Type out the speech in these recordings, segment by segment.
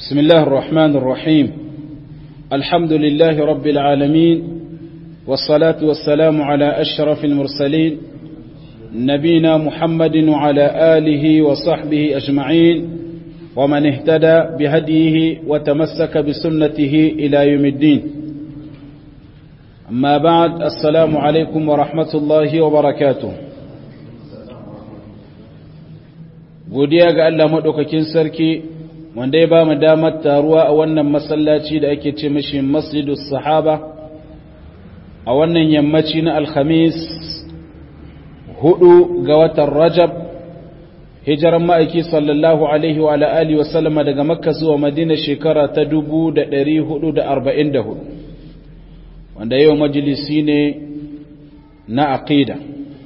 بسم الله الرحمن الرحيم الحمد لله رب العالمين والصلاة والسلام على أشرف المرسلين نبينا محمد وعلى آله وصحبه أجمعين ومن اهتدى بهديه وتمسك بسنته إلى يوم الدين أما بعد السلام عليكم ورحمة الله وبركاته godiya ga Allah maɗaukakin sarki wanda ya ba mu damar taruwa a wannan masallaci da ake ce mashi masjidus sahaba a wannan yammaci na alhamis hudu ga watan rajab hijiran ma'aiki sallallahu alaihi wa alihi wa sallama daga makka zuwa madina shekara ta dubu da ɗari hudu da arba'in da hudu wanda yau majalisi ne na aqida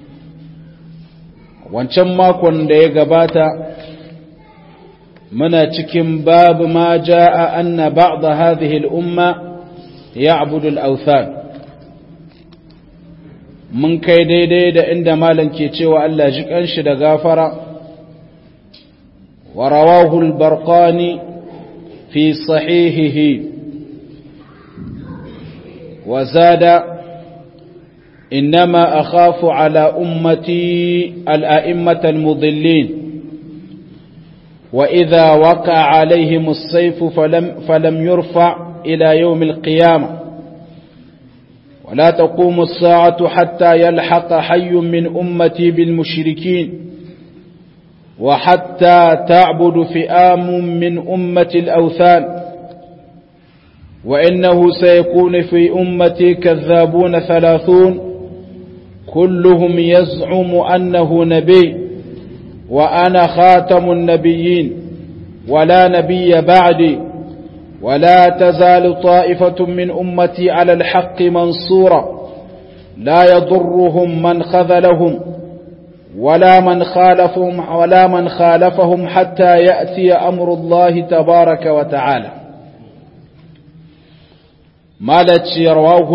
wancan makon da ya gabata muna cikin babu ma ja'a anna ba'da hadhihi al-umma ya'budu al-awthan mun kai daidai da inda malam ke cewa Allah ji kanshi da gafara wa rawahu al-barqani fi sahihihi wa zada إنما أخاف على أمتي الأئمة المضلين وإذا وقع عليهم السيف فلم, فلم يرفع إلى يوم القيامة ولا تقوم الساعة حتى يلحق حي من أمتي بالمشركين وحتى تعبد فئام من أمة الأوثان وإنه سيكون في أمتي كذابون ثلاثون كلهم يزعم أنه نبي وأنا خاتم النبيين ولا نبي بعدي ولا تزال طائفة من أمتي على الحق منصورة لا يضرهم من خذلهم ولا من خالفهم ولا من خالفهم حتى يأتي أمر الله تبارك وتعالى مالت رواه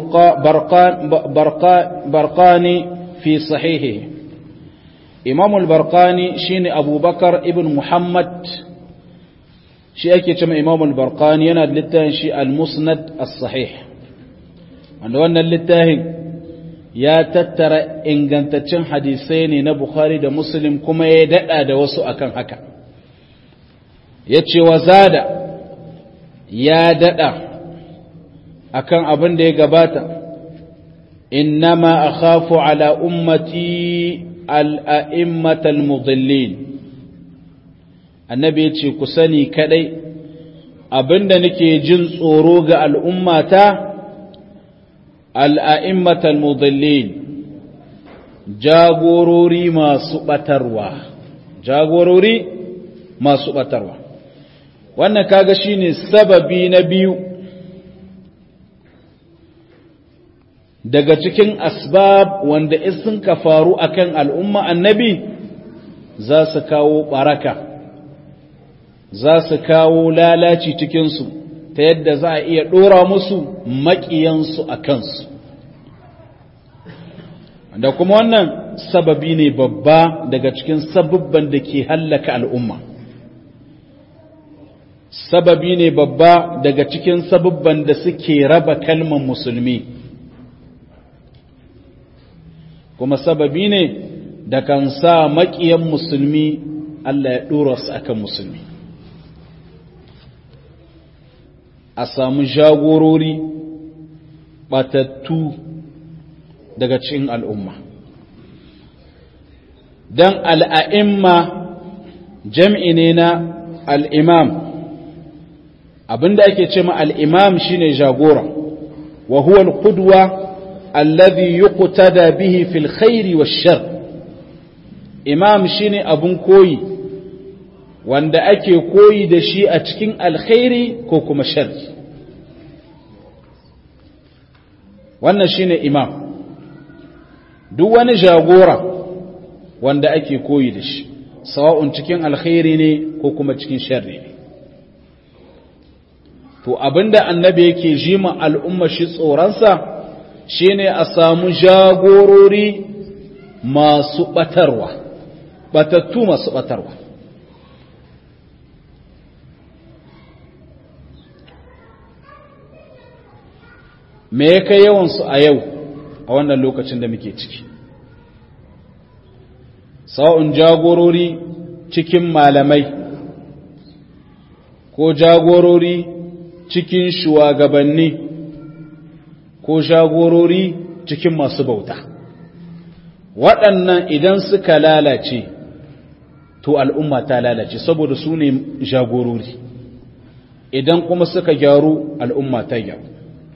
البرقاني في صحيحه إمام البرقاني شين أبو بكر ابن محمد شي أكي كما إمام البرقاني يناد للتاهن شي المسند الصحيح wanda wannan littafin ya tattara ingantaccen hadisai ne na Bukhari da Muslim kuma ya dada da wasu akan haka ya ce wa zada ya dada akan abin da ya gabata innama akhafu ala ummati al'a'immatal mudallin annabi ya ce ku sani kadai abinda nake jin tsoro ga al'ummata al'a'immatal mudallin jagorori masu batarwa jagorori masu batarwa wannan kaga shine sababi na biyu daga cikin asbab wanda sun ka faru akan al'umma annabi za su kawo baraka za su kawo lalaci cikinsu ta yadda za a iya ɗora musu maƙiyansu a kansu da kuma wannan sababi ne babba daga cikin sababban da ke hallaka al'umma sababi ne babba daga cikin sababban da suke raba kalman musulmi kuma sababi ne da kan sa maƙiyan musulmi Allah ya ɗora su akan musulmi a samu jagorori ɓatattu daga cikin al'umma don al'a'imma jam'i ne na al'imam abinda ake ce ma al'imam shine jagora wa huwa al-qudwa الذي يقتدى به في الخير والشر imam shine abun koyi wanda ake koyi da shi a cikin alkhairi ko kuma sharri wannan shine imam duk wani jagora wanda ake koyi da shi sawa'un cikin alkhairi ne ko kuma cikin sharri ne to abinda annabi yake jima al'umma shi tsoronsa shine a samu jagorori masu batarwa batattu masu batarwa me ya kai yawansu a yau a wannan lokacin da muke ciki sa'un jagorori cikin malamai ko jagorori cikin shugabanni ko jagorori cikin masu bauta waɗannan idan suka lalace to al'umma ta lalace saboda su ne jagorori idan kuma suka gyaru al'umma ta gyaru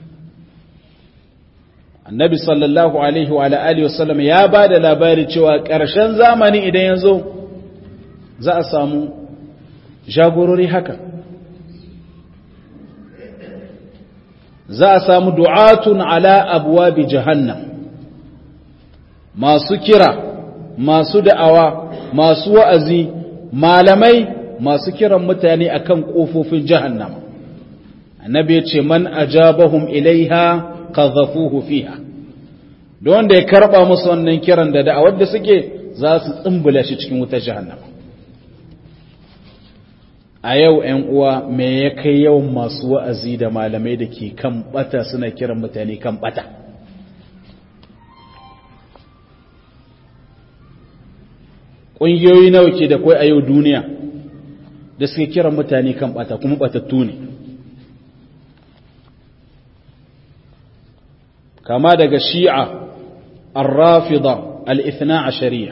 annabi sallallahu alaihi wa alihi wasallam ya ba da labari cewa ƙarshen zamani idan ya zo za a samu jagorori haka za a samu du'atun ala abuwa bi jahannam masu kira masu da'awa masu wa'azi malamai masu kiran mutane akan ƙofofin jahannam annabi ya ce man ajabahum ilaiha qadhafuhu fiha don wanda ya karba musu wannan kiran da da'awar da suke za su tsumbula shi cikin wutar jahannama a yau ‘yan uwa me ya kai yawan masu wa'azi da malamai da ke kan bata suna kiran mutane kan bata ƙungiyoyi nawa ke da kwai a yau duniya da suke kiran mutane kan bata kuma batattu ne kama daga shi'a الرافضة الاثنى عشرية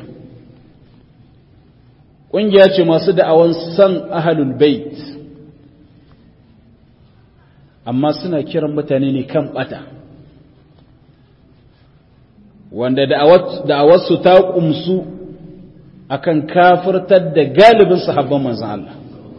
ƙungiya ce masu da'awan san ahalul bait amma suna kiran mutane ne kan bata wanda da'awarsu ta ƙumsu akan kafirtar da galibin sahabban manzan Allah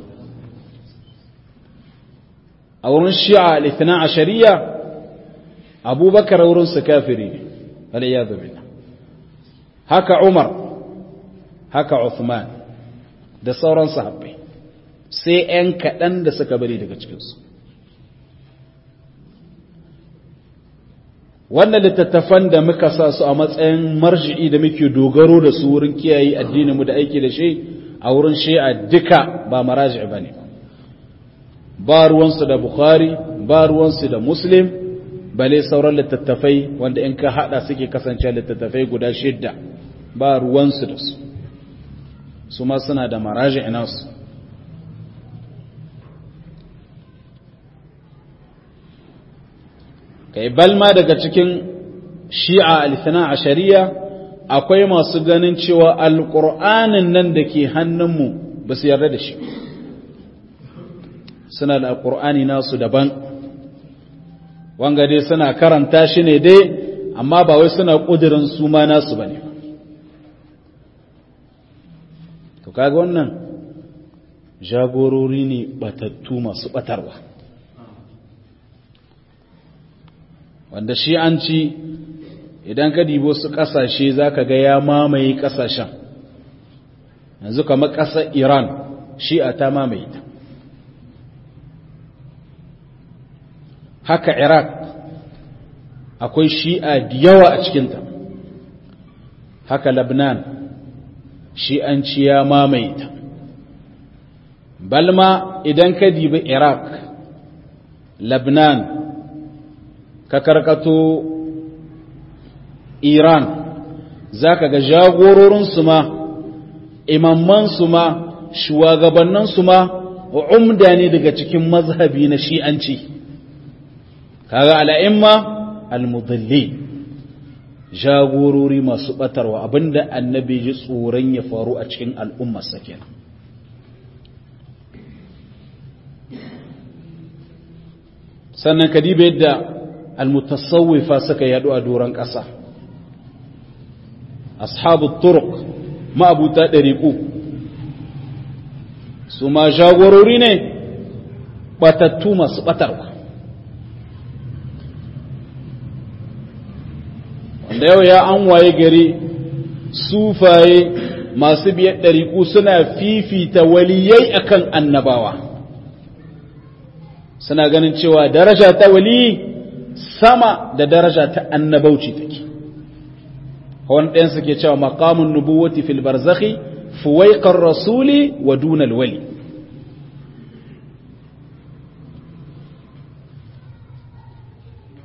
a wurin shi'a al-ithna ashariya abubakar wurinsu kafiri ne waliyadu billah haka Umar haka Uthman da sauran sahabbai sai ‘yan kaɗan da suka bari daga cikinsu wannan littattafan da muka sa su a matsayin marji'i da muke dogaro da su wurin kiyaye addininmu da aiki da shi a wurin shi'a duka ba maraji ba ne ba ruwansu da bukhari ba ruwansu da muslim bale sauran littattafai wanda in ka hada suke kasance littattafai guda shidda ba ruwansu da su su ma suna da maraji inasu kai balma daga cikin shi'a alifina a shari'a akwai masu ganin cewa alƙur'anin nan da ke hannunmu ba su yarda da shi suna da alƙur'ani nasu daban wanga dai suna karanta shi ne dai amma ba wai suna ƙudurin su ma nasu ba ne to kaga wannan jagorori ne batattu masu batarwa wanda shi an ci idan ka dibo su ƙasashe za ka ga ya mamaye ƙasashen yanzu kamar ƙasar iran shi'a ta mamaye ta haka iraq akwai shi'a da yawa a cikinta haka labnan shi'anci ya mamaye ta balma idan ka dibi iraq labnan ka karkato iran za ka ga jagororinsu ma imammansu ma shugabanninsu ma umda ne daga cikin mazhabi na shi'anci kaga al'imma al-mudalli jagorori masu batarwa abinda annabi ji tsoron ya faru a cikin al'ummarsa kenan sannan kadiba yadda al-mutasawwifa suka yadu a doron ƙasa ashabu turuq ma'abuta ɗariƙu su ma jagorori ne batattu masu batarwa wanda yau ya an waye gari sufaye masu biyar ɗariƙu suna fifita waliyai akan annabawa suna ganin cewa daraja ta wali sama da daraja ta annabauci take wani ɗayan suke cewa maqamun nubuwati fil barzakhi fuwaiqar rasuli wa dunal wali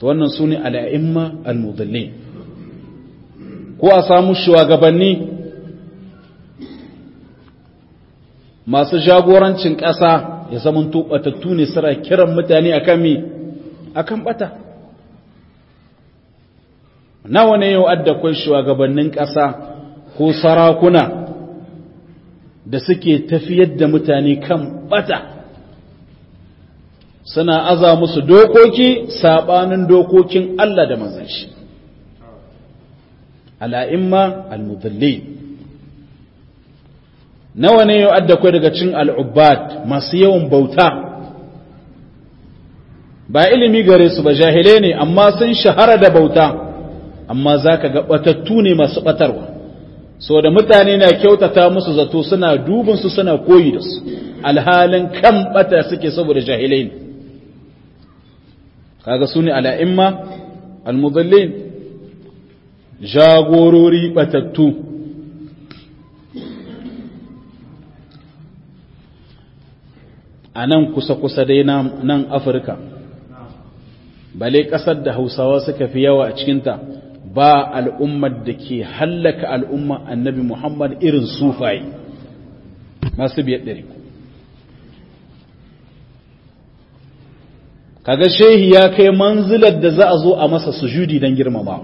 to wannan su ne al'imma al-mudallin ko a samu shugabanni masu jagorancin ƙasa ya zama tubatattu ne suna kiran mutane akan mi akan bata nawa ne yau adda kwai shugabannin ƙasa ko sarakuna da suke tafiyar da mutane kan bata suna aza musu dokoki sabanin dokokin Allah da manzon shi al'imma al-mudallin nawa ne yau adda kwai daga cin al'ubbad masu yawan bauta ba ilimi gare su ba jahilai ne amma sun shahara da bauta amma za ka ga batattu ne masu batarwa so da mutane na kyautata musu zato suna dubinsu suna koyi da su alhalin kan bata suke saboda jahilai ne kaga su ne al'imma al-mudallin jagorori batattu a nan kusa-kusa dai nan afirka bale ƙasar da hausawa suka fi yawa a cikinta ba al'ummar da ke hallaka al'umma annabi muhammad irin sufaye masu biyar ɗari kaga shehi ya kai manzilar da za a zo a masa sujudi don girmamawa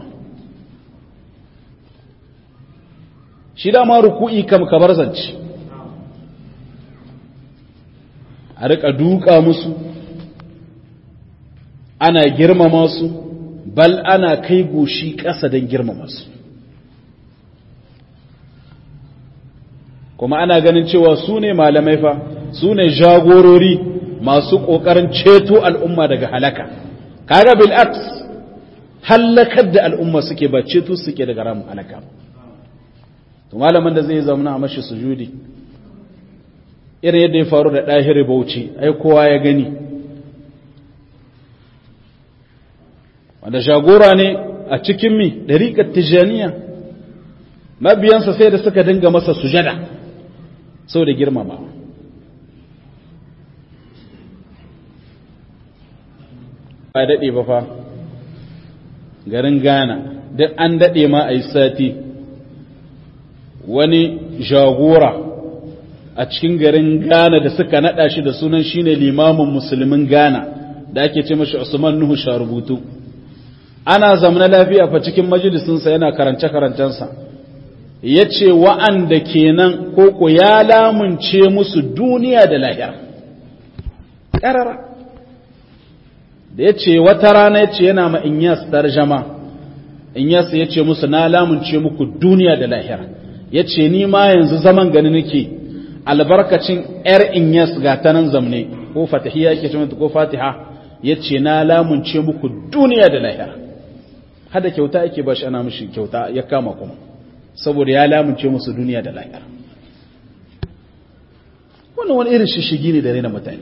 shi dama ruku'i kam kabar zance a rika duka musu ana girmama su bal ana kai goshi ƙasa don girmama su kuma ana ganin cewa su ne malamai fa su ne jagorori masu ƙoƙarin ceto al'umma daga halaka kaga bil'aks hallakar da al'umma suke ba ceto suke daga ramin halaka to malamin da zai zama a mashi sujudi irin yadda ya faru da ɗahiri bauchi ai kowa ya gani wanda shagora ne a cikin mi ɗariƙar tijaniya mabiyansa sai da suka dinga masa sujada sau da girmama ba daɗe ba fa garin ghana duk an daɗe ma a yi sati wani jagora a cikin garin ghana da suka naɗa shi da sunan shine limamin musulmin ghana da ake ce mashi usman nuhu sharubutu ana zamana lafiya fa cikin majalisinsa yana karance-karancensa ya ce wa'anda kenan koko ya lamunce musu duniya da lahira ƙarara da ya ce wata rana ya ce yana ma inyas tarjama inyas ya ce musu na lamunce muku duniya da lahira ya ce ni ma yanzu zaman gani nake albarkacin ‘yar inyas ga ta nan zamne ko fatihiya ke ce ko fatiha ya ce na lamunce muku duniya da lahira hada kyauta yake ba shi ana mishi kyauta ya kama kuma saboda ya lamunce musu duniya da lahira wannan wani irin shishigi ne da raina mutane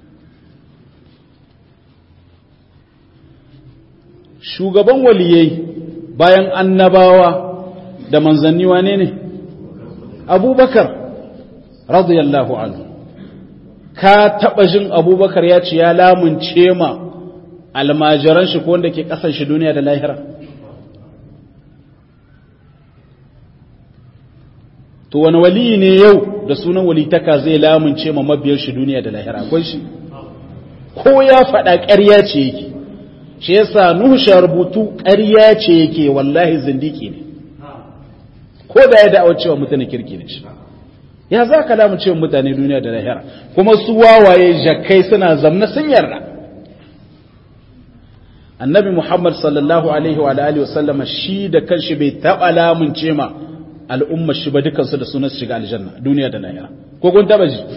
shugaban waliyai bayan annabawa da manzanni wane ne abubakar radiyallahu anhu ka taba jin abubakar ya ce ya lamunce ma almajiran shi ko wanda ke kasan shi duniya da lahira to wani wali ne yau da sunan walitaka zai lamunce ma mabiyar shi duniya da lahira akwai shi ko ya faɗa ƙarya ce yake shi yasa nuhu sha rubutu ƙarya ce yake wallahi zindiki ne ko da ya da'awar cewa mutane kirki ne shi ya za ka lamunce mutane duniya da lahira kuma su wawaye jakai suna zamna sun yarda annabi Muhammad sallallahu alaihi wa alihi wasallama shi da kanshi bai taba lamunce ma al'umma shi ba dukansu da sunan shiga aljanna duniya da lahira ko kun taba ji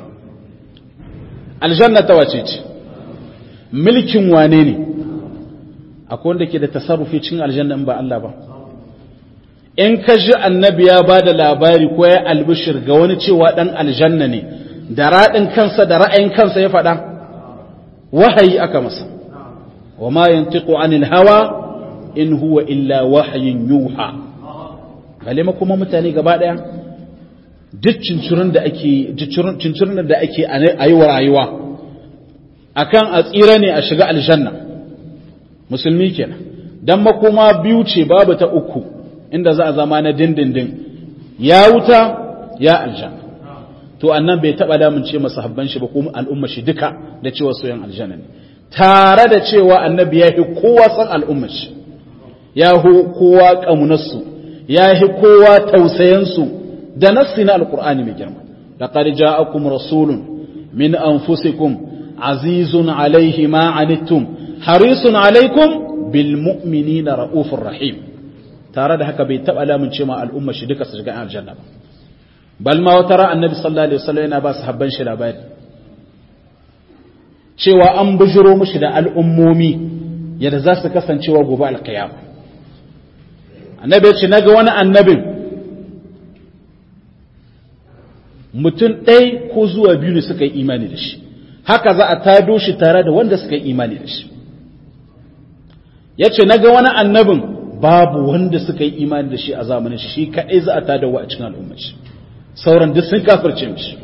aljanna ta wace ce mulkin wane ne akwai wanda ke da tasarrufi cikin aljanna in ba Allah ba in ka ji annabi ya ba da labari ko ya albishir ga wani cewa dan aljanna ne da raɗin kansa da ra'ayin kansa ya faɗa wahayi aka masa وما ينطق عن الهوى in huwa illa wahayin yuha bale ma kuma mutane gaba daya duk cincirin da ake cincirin da ake a yi wa rayuwa akan a tsira ne a shiga aljanna musulmi kenan dan makoma biyu ce babu ta uku inda za a zama na dindindin ya wuta ya aljanna to annan bai taba damun ce masahabban shi ba kuma al'umma shi duka da cewa soyan aljanna ne tare da cewa annabi ya fi kowa san al'umma shi ya fi kowa kamunarsu ya fi kowa tausayansu da nassi na alqur'ani mai girma laqad ja'akum rasulun min anfusikum azizun alayhi ma anittum harisun alaykum bil mu'minina raufur rahim tare da haka bai taba lamun ce ma al'umma shi duka su shiga aljanna ba bal ma wata ran annabi sallallahu alaihi wasallam yana ba su habban shi labari cewa an bujiro mushi da al'ummomi yadda za su kasancewa gobe alkiyama annabi ya ce naga wani annabin mutum ɗaya ko zuwa biyu ne suka yi imani da shi haka za a tado shi tare da wanda suka yi imani da shi ya ce naga wani annabin babu wanda suka yi imani da shi a zamanin shi shi kaɗai za a tadawa a cikin al'ummar shi sauran duk sun kafirce mishi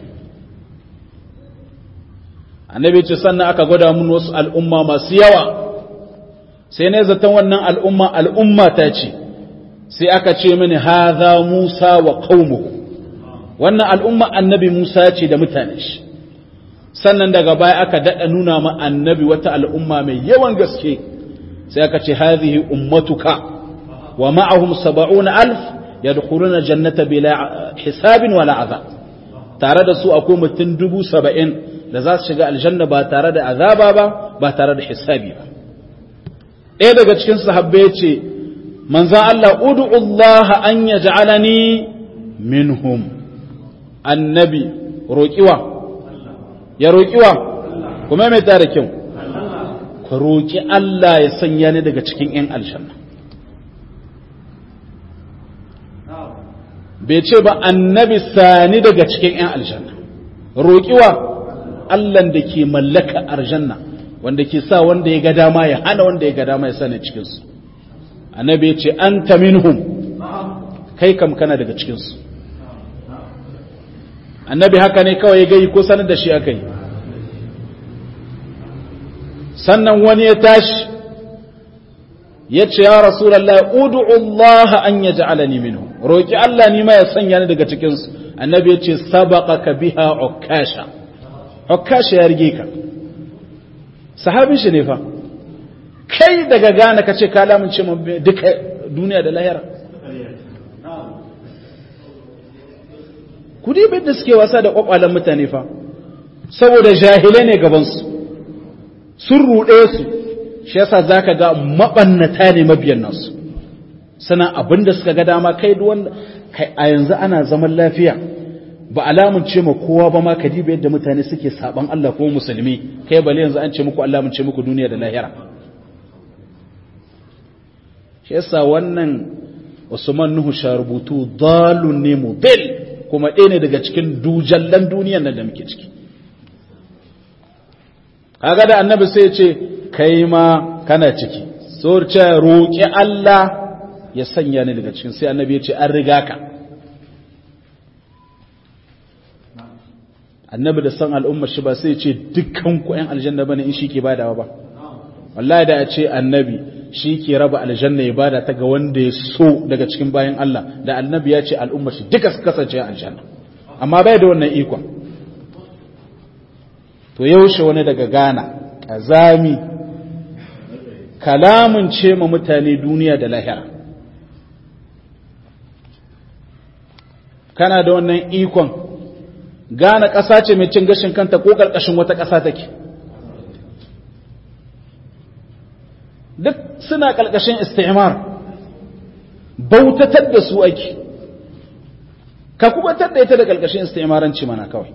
annabi ce sannan aka gwada mun wasu al'umma masu yawa sai ne zaton wannan al'umma al'umma ta ce sai aka ce mini haza Musa wa qaumuhu wannan al'umma annabi Musa ce da mutane shi sannan daga baya aka dada nuna ma annabi wata al'umma mai yawan gaske sai aka ce hadhihi ummatuka wa ma'ahum 70 alf yadkhuluna jannata bila hisabin wala azab tare da su akwai mutum dubu saba'in da za su shiga aljanna ba tare da azaba ba ba tare da hisabi ba ɗaya daga cikin sahabbai ya ce manzan Allah udu Allah an ya ja'alani minhum annabi roƙiwa ya roƙiwa kuma mai tare kyau ka roƙi Allah ya sanya ni daga cikin 'yan aljanna bai ce ba annabi sani daga cikin 'yan aljanna roƙiwa Allahn da ke mallaka aljanna wanda ke sa wanda ya ga dama ya hana wanda ya ga dama ya sani cikinsu annabi ya ce an ta minhum kai kam kana daga cikinsu annabi haka ne kawai ya gai ko sanar da shi aka yi sannan wani ya tashi ya ce ya rasulallah udu Allah an ya ja'alani minhu roki Allah ni ma ya sanya ni daga cikinsu annabi ya ce sabaqaka biha ukasha ukasha ya rige ka sahabin shi ne fa kai daga gane ka ce ka lamunce mu duka duniya da lahira kudi bai da suke wasa da kwakwalen mutane fa saboda jahilai ne gabansu sun ruɗe su shi yasa zaka ga mabannata ne mabiyan nasu sana abinda suka ga dama kai wanda kai a yanzu ana zaman lafiya ba alamun ce ma kowa ba ma kadiba yadda mutane suke saban Allah ko musulmi kai bale yanzu an ce muku Allah mun ce muku duniya da lahira shi yasa wannan Usman Nuhu sharubutu dalun ne mudil kuma ɗaya ne daga cikin dujallan duniyan nan da muke ciki kaga da annabi sai ya ce kai ma kana ciki sorce roƙi Allah ya sanya ni daga cikin sai annabi ya ce an riga ka annabi da san al'ummar shi ba sai ce dukkan ku ƴan aljanna bane in shi ke badawa ba wallahi da ya ce annabi shi ke raba aljanna ya bada ta ga wanda ya so daga cikin bayan Allah da annabi ya ce al'ummar shi duka su kasance aljanna amma bai da wannan ikon to yaushe wani daga Ghana kazami kalamun ce ma mutane duniya da lahira kana da wannan ikon Ghana ƙasa ce mai cin gashin kanta ko ƙarƙashin wata ƙasa take duk suna ƙarƙashin istimar bautatar da su ake ka kubatar da ita da ƙarƙashin istimaranci mana kawai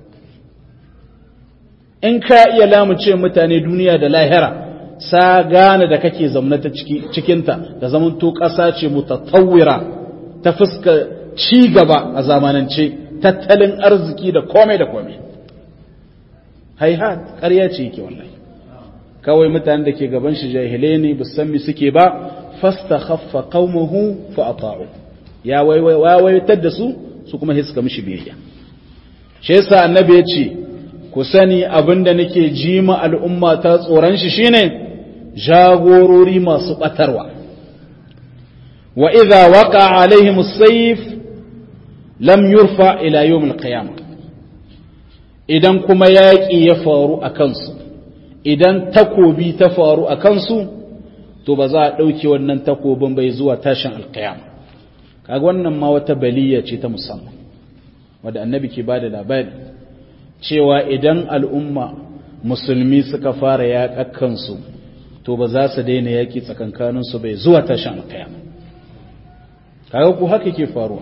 in ka iya lamuce mutane duniya da lahira sa gane da kake zaune ta cikinta da zaman to ƙasa ce mutattawira ta fuska ci gaba a zamanance tattalin arziki da komai da komai haihat ƙarya ce yake wallahi kawai mutanen da ke gaban shi jahilai ne ba san mi suke ba fasta khaffa qaumuhu fa ata'u ya waiwaitar da su su kuma hiska mishi biyayya shi yasa annabi ya ce ku sani abinda nake ji ma al'umma ta tsoron shi shine jagorori masu batarwa wa idza waqa alaihim as-sayf lam yurfa ila yawm al-qiyamah idan kuma yaƙi ya faru a kansu idan takobi ta faru a kansu to ba za a ɗauke wannan takobin bai zuwa tashin alkiyama kaga wannan ma wata baliya ce ta musamman wadda annabi ke bada labari cewa idan al'umma musulmi suka fara yaƙa kansu to ba za su daina yaƙi tsakankaninsu bai zuwa tashin alkiyama kaga ku haka ke faruwa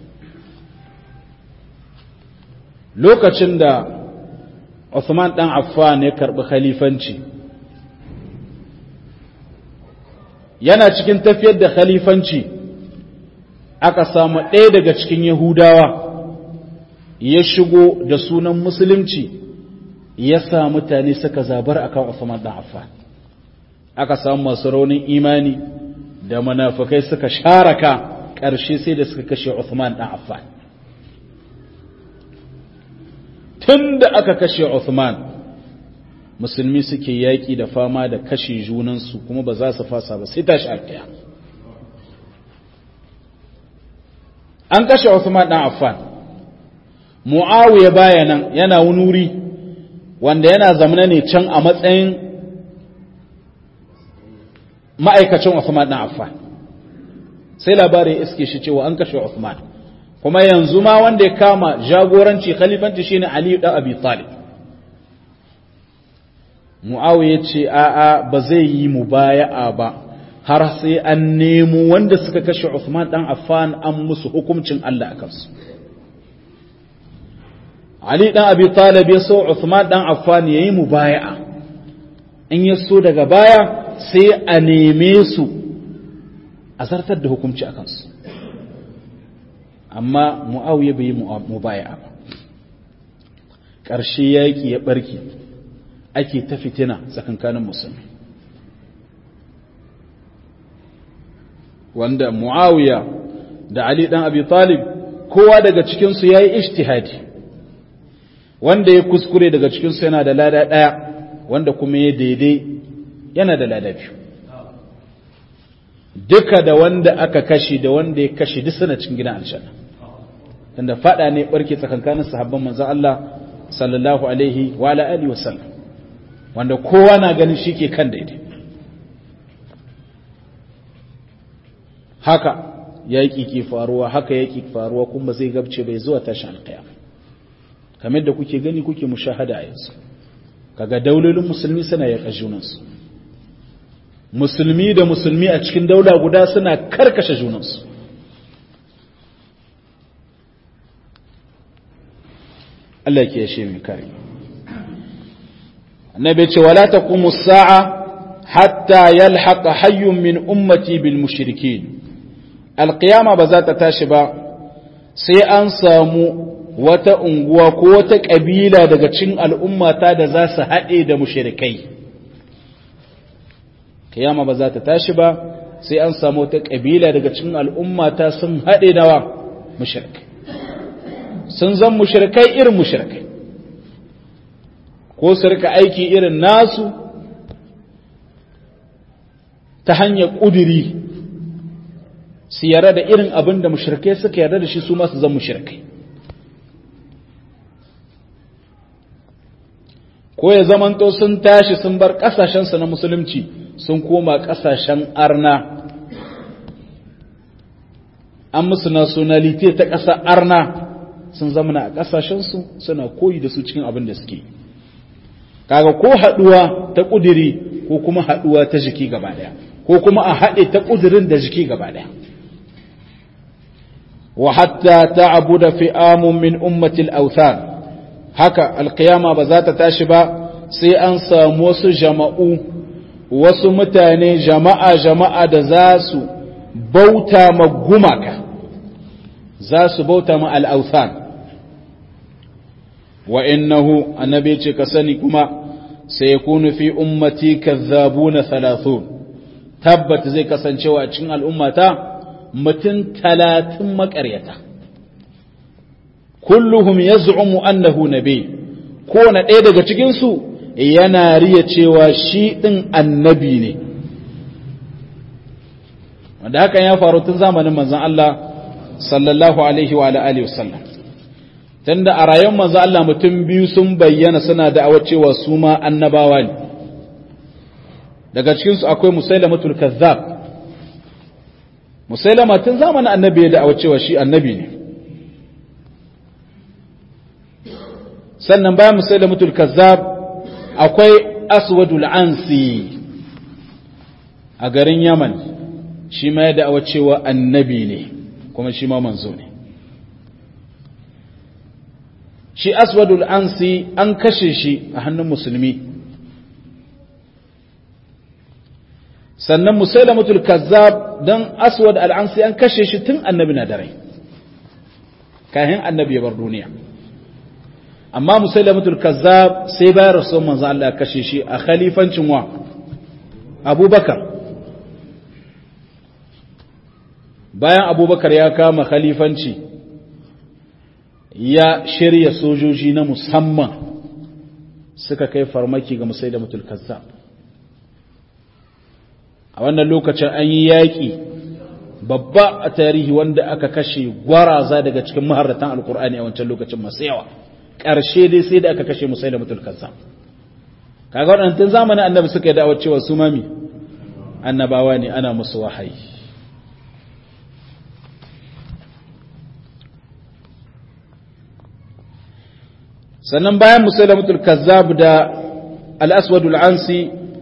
lokacin da Uthman ɗan Affan ya karɓi khalifanci yana cikin tafiyar da khalifanci aka samu ɗaya daga cikin Yahudawa ya shigo da sunan musulunci ya sa mutane suka zabar akan Uthman ɗan Affan aka samu masu raunin imani da munafukai suka sharaka ƙarshe sai da suka kashe Uthman ɗan Affan tun da aka kashe Uthman musulmi suke yaƙi da fama da kashe junansu kuma ba za su fasa ba sai tashi alƙiya an kashe Uthman ɗan Affan Muawiya baya nan yana wunuri wanda yana zamana ne can a matsayin ma'aikacin Uthman ɗan Affan sai labarin iske shi cewa an kashe Uthman kuma yanzu ma wanda ya kama jagoranci khalifanci shine Ali da Abi Talib Muawiya ce a'a ba zai yi mubaya'a ba har sai an nemo wanda suka kashe Uthman dan Affan an musu hukuncin Allah a kansu Ali dan Abi Talib ya so Uthman dan Affan yayi mubaya'a in ya so daga baya sai a neme su a zartar da hukunci a kansu amma mu'awiya bai yi mubaya ba ƙarshe yaƙi ya ɓarke ake ta fitina tsakankanin musulmi wanda mu'awiya da ali ɗan abi talib kowa daga cikinsu ya yi ishtihadi wanda ya kuskure daga cikinsu yana da lada ɗaya wanda kuma ya daidai yana da lada biyu duka da wanda aka kashe da wanda ya kashe duk suna cikin gidan aljanna tunda fada ne barke tsakankanin sahabban manzon Allah sallallahu alaihi wa ala alihi wa sallam wanda kowa na ganin shike kan daidai haka yaki ke faruwa haka yaki faruwa kuma zai gabce bai zuwa tashin alqiyama kamar da kuke gani kuke mushahada a yanzu kaga daulolin musulmi suna yaka junansu musulmi da musulmi a cikin daula guda suna karkashe junansu Allah ke yashe mai kare annabi ce wala taqumu as-sa'a hatta yalhaqa hayyun min ummati bil mushrikin alqiyama ba za ta tashi ba sai an samu wata unguwa ko wata kabila daga cikin al'ummata da za su haɗe da mushrikai kiyama ba za ta tashi ba sai an samu wata kabila daga cikin al'ummata sun haɗe da wa mushrikai sun zan mushrikai irin mushrikai ko su rika aiki irin nasu ta hanyar ƙudiri su yarda da irin abin da mushrikai suka yarda da shi su masu zan mushrikai ko ya zamanto sun tashi sun bar ƙasashensu na musulunci sun koma ƙasashen arna an musu nationality ta ƙasa arna sun zamana a ƙasashensu suna koyi da su cikin abin da suke kaga ko haɗuwa ta ƙudiri ko kuma haɗuwa ta jiki gaba ɗaya ko kuma a haɗe ta ƙudirin da jiki gaba ɗaya wa hatta ta'abu da fi'amun min ummatil authan haka alkiyama ba za ta tashi ba sai an samu wasu jama'u wasu mutane jama'a jama'a da za su bauta ma gumaka za su bauta ma al'authan wa innahu annabi ce ka sani kuma sai ya kunu fi ummati kazzabuna thalathun tabbata zai kasancewa a cikin al'ummata mutum talatin maƙaryata kulluhum yaz'umu annahu nabi kowane ɗaya daga cikinsu yana riya cewa shi ɗin annabi ne wanda hakan ya faru tun zamanin manzan Allah sallallahu alaihi wa alihi wasallam tunda a rayuwar manzan Allah mutum biyu sun bayyana suna da'awar cewa su ma annabawa ne daga cikinsu akwai musailamatul kazzab musailama tun zamanin annabi ya da'awar cewa shi annabi ne sannan bayan musailamatul kazzab akwai aswadul ansi a garin yaman shi ma ya da'awa cewa annabi ne kuma shi ma manzo ne shi aswadul ansi an kashe shi a hannun musulmi sannan musailamatul kazzab don aswad al'ansi an kashe shi tun annabi na dare kayan annabi ya bar duniya amma musailamatul kazzab sai bayan rasuwan manzo Allah ya kashe shi a khalifancin wa abubakar bayan abubakar ya kama khalifanci ya shirya sojoji na musamman suka kai farmaki ga musailamatul kazzab a wannan lokacin an yi yaƙi babba a tarihi wanda aka kashe gwaraza daga cikin maharratan alkur'ani a wancan lokacin masu yawa ƙarshe dai sai da aka kashe musai da mutul kaza kaga waɗannan tun zamanin annabi suka yi da'awar cewa su mami annabawa ne ana musu wahayi sannan bayan musai da mutul kazzab da al-aswadul ansi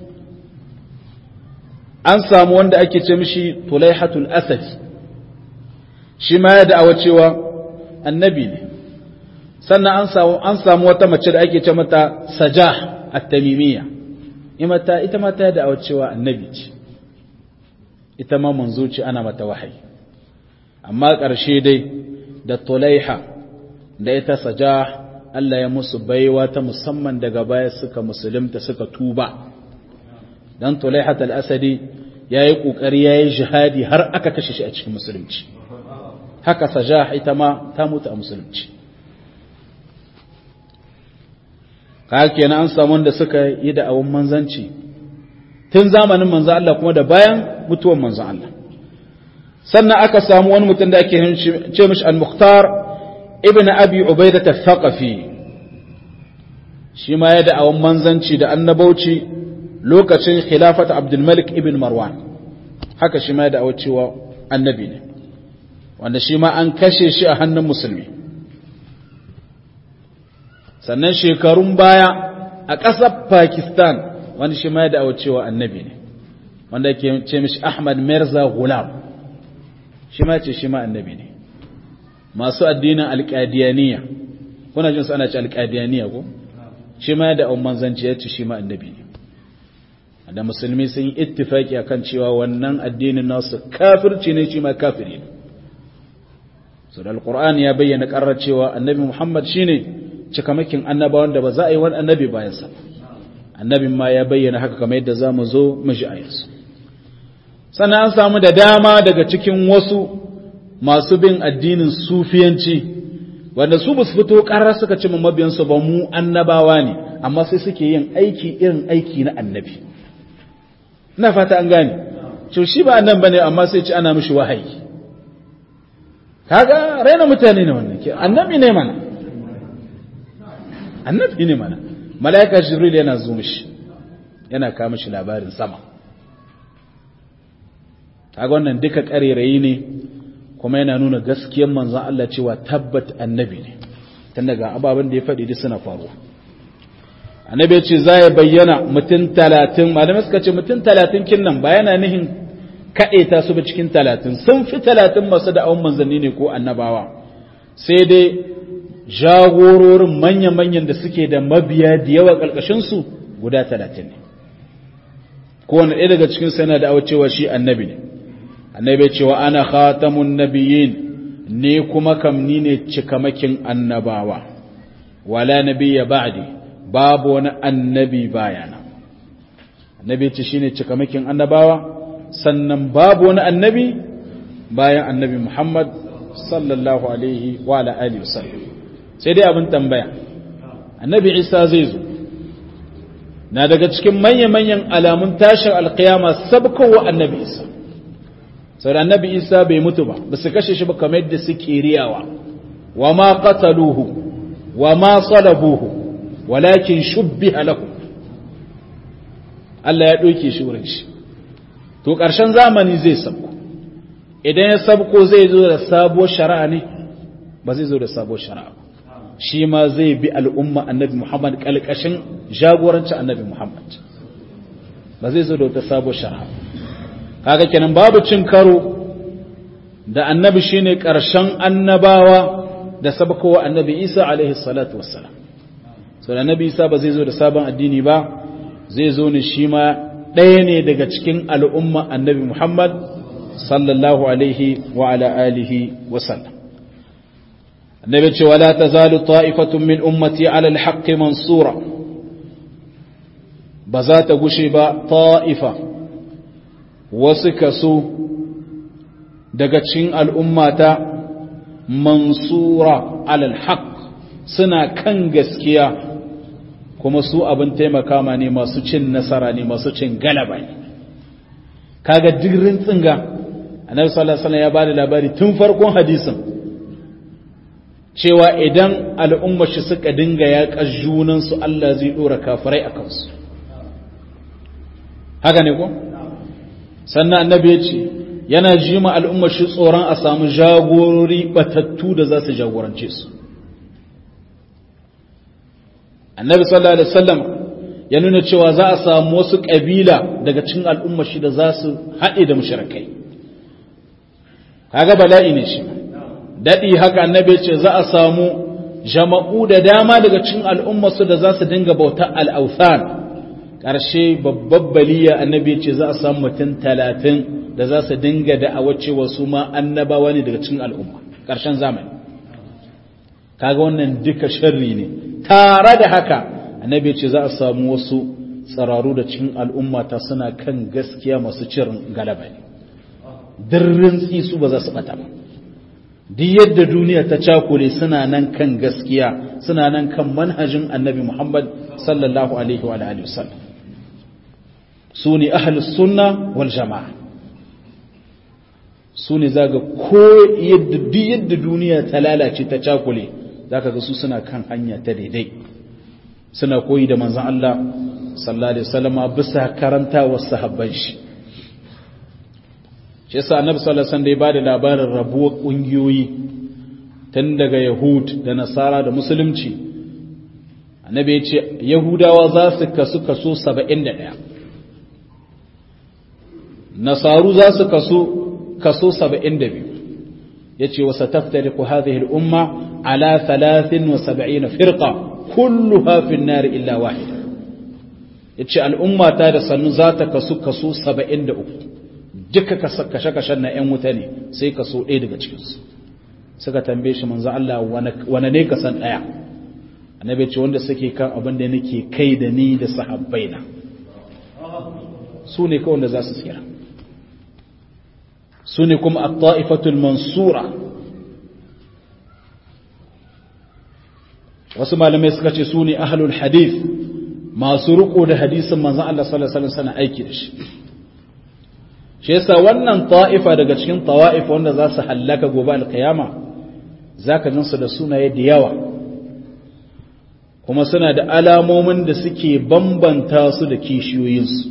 an samu wanda ake ce mishi tulaihatul asad shi ma ya da'awa cewa annabi ne sannan an samu an samu wata mace da ake ce mata sajah at-tamimiyya imata ita ma ta da'awa cewa annabi ce ita ma manzo ce ana mata wahayi amma ƙarshe dai da tulaiha da ita sajah Allah ya musu baiwa ta musamman daga baya suka musulunta suka tuba dan tulaihat al-asadi yayi kokari yayi jihadi har aka kashe shi a cikin musulunci haka sajah ita ma ta mutu a musulunci haka kenan an samu wanda suka yi da awon manzanci tun zamanin manzan Allah kuma da bayan mutuwan manzan Allah sannan aka samu wani mutum da ake ce mishi al-mukhtar ibn abi ubaidah al-thaqafi shi ma ya da awon manzanci da annabauci lokacin khilafat abdulmalik ibn marwan haka shi ma ya da'awar cewa annabi ne wanda shi ma an kashe shi a hannun musulmi sannan shekarun baya a ƙasar pakistan wanda shi ma ya da'awar cewa annabi ne wanda ke ce mishi ahmad mirza gulam shi ma ce shi ma annabi ne masu addinin alƙadiyaniya kuna jin su ana ce alƙadiyaniya ko shi ma ya da'awar manzanci ya ce shi ma annabi ne da musulmi sun yi ittifaki akan cewa wannan addinin nasu kafirci ne shi ma kafiri ne so da alqur'ani ya bayyana karar cewa annabi muhammad shine cikamakin annabawan da ba za a yi wani annabi bayan sa annabin ma ya bayyana haka kamar yadda za mu zo mu ji ayarsu sannan an samu da dama daga cikin wasu masu bin addinin sufiyanci wanda su ba su fito karar suka ce mabiyansu ba mu annabawa ne amma sai suke yin aiki irin aiki na annabi ina fata an gane to shi ba annan bane amma sai ci ana mishi wahayi kaga raina mutane ne wannan ke annabi ne mana annabi ne mana malaika jibril yana zo mishi yana kawo mishi labarin sama kaga wannan duka karerayi ne kuma yana nuna gaskiyar manzon Allah cewa tabbat annabi ne tun daga ababen da ya faɗi duk suna faruwa annabi ya ce za ya bayyana mutum talatin malamai suka ce mutum talatin kin nan ba yana nihin kaɗeta su ba cikin talatin sun fi talatin masu da'awun manzanni ne ko annabawa sai dai jagororin manya-manyan da suke da mabiya da yawa ƙarƙashinsu guda talatin ne kowane ɗaya daga cikin sana da cewa shi annabi ne annabi cewa ana khatamun nabiyyin ne kuma kam ni ne cikamakin annabawa wala nabiyya ba'di babu wani annabi bayana annabi ce shine cikamakin annabawa sannan babu wani annabi bayan annabi Muhammad sallallahu alaihi wa ala alihi wasallam sai dai abin tambaya annabi Isa zai zo na daga cikin manya-manyan alamun tashin alkiyama sabkowa annabi isa sau da annabi isa bai mutu ba ba su kashe shi ba kamar yadda suke riyawa wa ma qataluhu wa ma salabuhu walakin shubbiha lahu Allah ya ɗauke shi wurin shi to ƙarshen zamani zai sabko idan ya sabko zai zo da sabuwar shari'a ne ba zai zo da sabuwar shari'a ba shi ma zai bi al'umma annabi Muhammad ƙalƙashin jagorancin annabi Muhammad ba zai zo da wata sabuwar shari'a kaga kenan babu cin karo da annabi shine ƙarshen annabawa da sabkowa annabi Isa alaihi salatu wassalam so da annabi Isa ba zai zo da sabon addini ba zai zo ne shi ma ɗaya ne daga cikin al'umma annabi Muhammad sallallahu alaihi wa ala alihi wa sallam annabi ce wala tazalu ta'ifatun min ummati ala al mansura ba za ta gushe ba ta'ifa wasu kaso daga cikin al'ummata mansura alal haq suna kan gaskiya kuma su abin taimaka ma ne masu cin nasara ne masu cin galaba ne kaga dirin tsinga annabi sallallahu alaihi wasallam ya bada labari tun farkon hadisin cewa idan al'umma shi suka dinga yaƙa junan su Allah zai dora kafirai akan su haka ne ko sannan annabi ya ce yana ji ma al'umma shi tsoron a samu jagorori batattu da za su jagorance su annabi sallallahu alaihi wasallam ya nuna cewa za a samu wasu ƙabila daga cikin al'umma shi da za su haɗe da mushrikai kaga bala'i ne shi daɗi haka annabi ce za a samu jama'u da dama daga cikin al'umma su da za su dinga bauta al'authan ƙarshe babbar baliya annabi ce za a samu mutum talatin da za su dinga da'awar cewa su ma annabawa ne daga cikin al'umma ƙarshen zamani kaga wannan duka sharri ne tare da haka annabi ce za a samu wasu tsararu da cikin al'umma ta suna kan gaskiya masu cirin galaba ne dirrin tsisu ba za su bata ba duk yadda duniya ta cakule suna nan kan gaskiya suna nan kan manhajin annabi muhammad sallallahu alaihi wa alihi wasallam su ne ahlus sunna wal jama'a su ne zaga ko yadda duk yadda duniya ta lalace ta cakule zaka ga su suna kan hanya ta daidai suna koyi da manzon Allah sallallahu alaihi wasallam bisa karantawa sahabban shi shi yasa annabi sallallahu alaihi wasallam da ya bada labarin rabuwar kungiyoyi tun daga yahud da nasara da musulunci annabi ya ce yahudawa za su kasu kaso 71 nasaru za su kaso kaso 72 yace wa sataftariqu hadhihi al-umma ala 73 firqa kulluha fi an-nar illa wahida yace al'umma ta da sannu za ta kasu kaso 73 duka kashe-kashen na 'yan wuta ne sai kaso ɗaya daga cikinsu suka tambaye shi manzo Allah wane ne ka san ɗaya annabi ce wanda suke kan abin da nake kai da ni da sahabbaina su ne kawai da za su tsira su ne kuma at-ta'ifatul mansura wasu malamai suka ce su ne ahlul hadith masu riko da hadisin manzon Allah sallallahu alaihi wasallam aiki da shi shi yasa wannan ta'ifa daga cikin tawa'if wanda za su hallaka gobe alkiyama zaka gansu da sunaye da yawa kuma suna da alamomin da suke bambanta su da kishiyoyinsu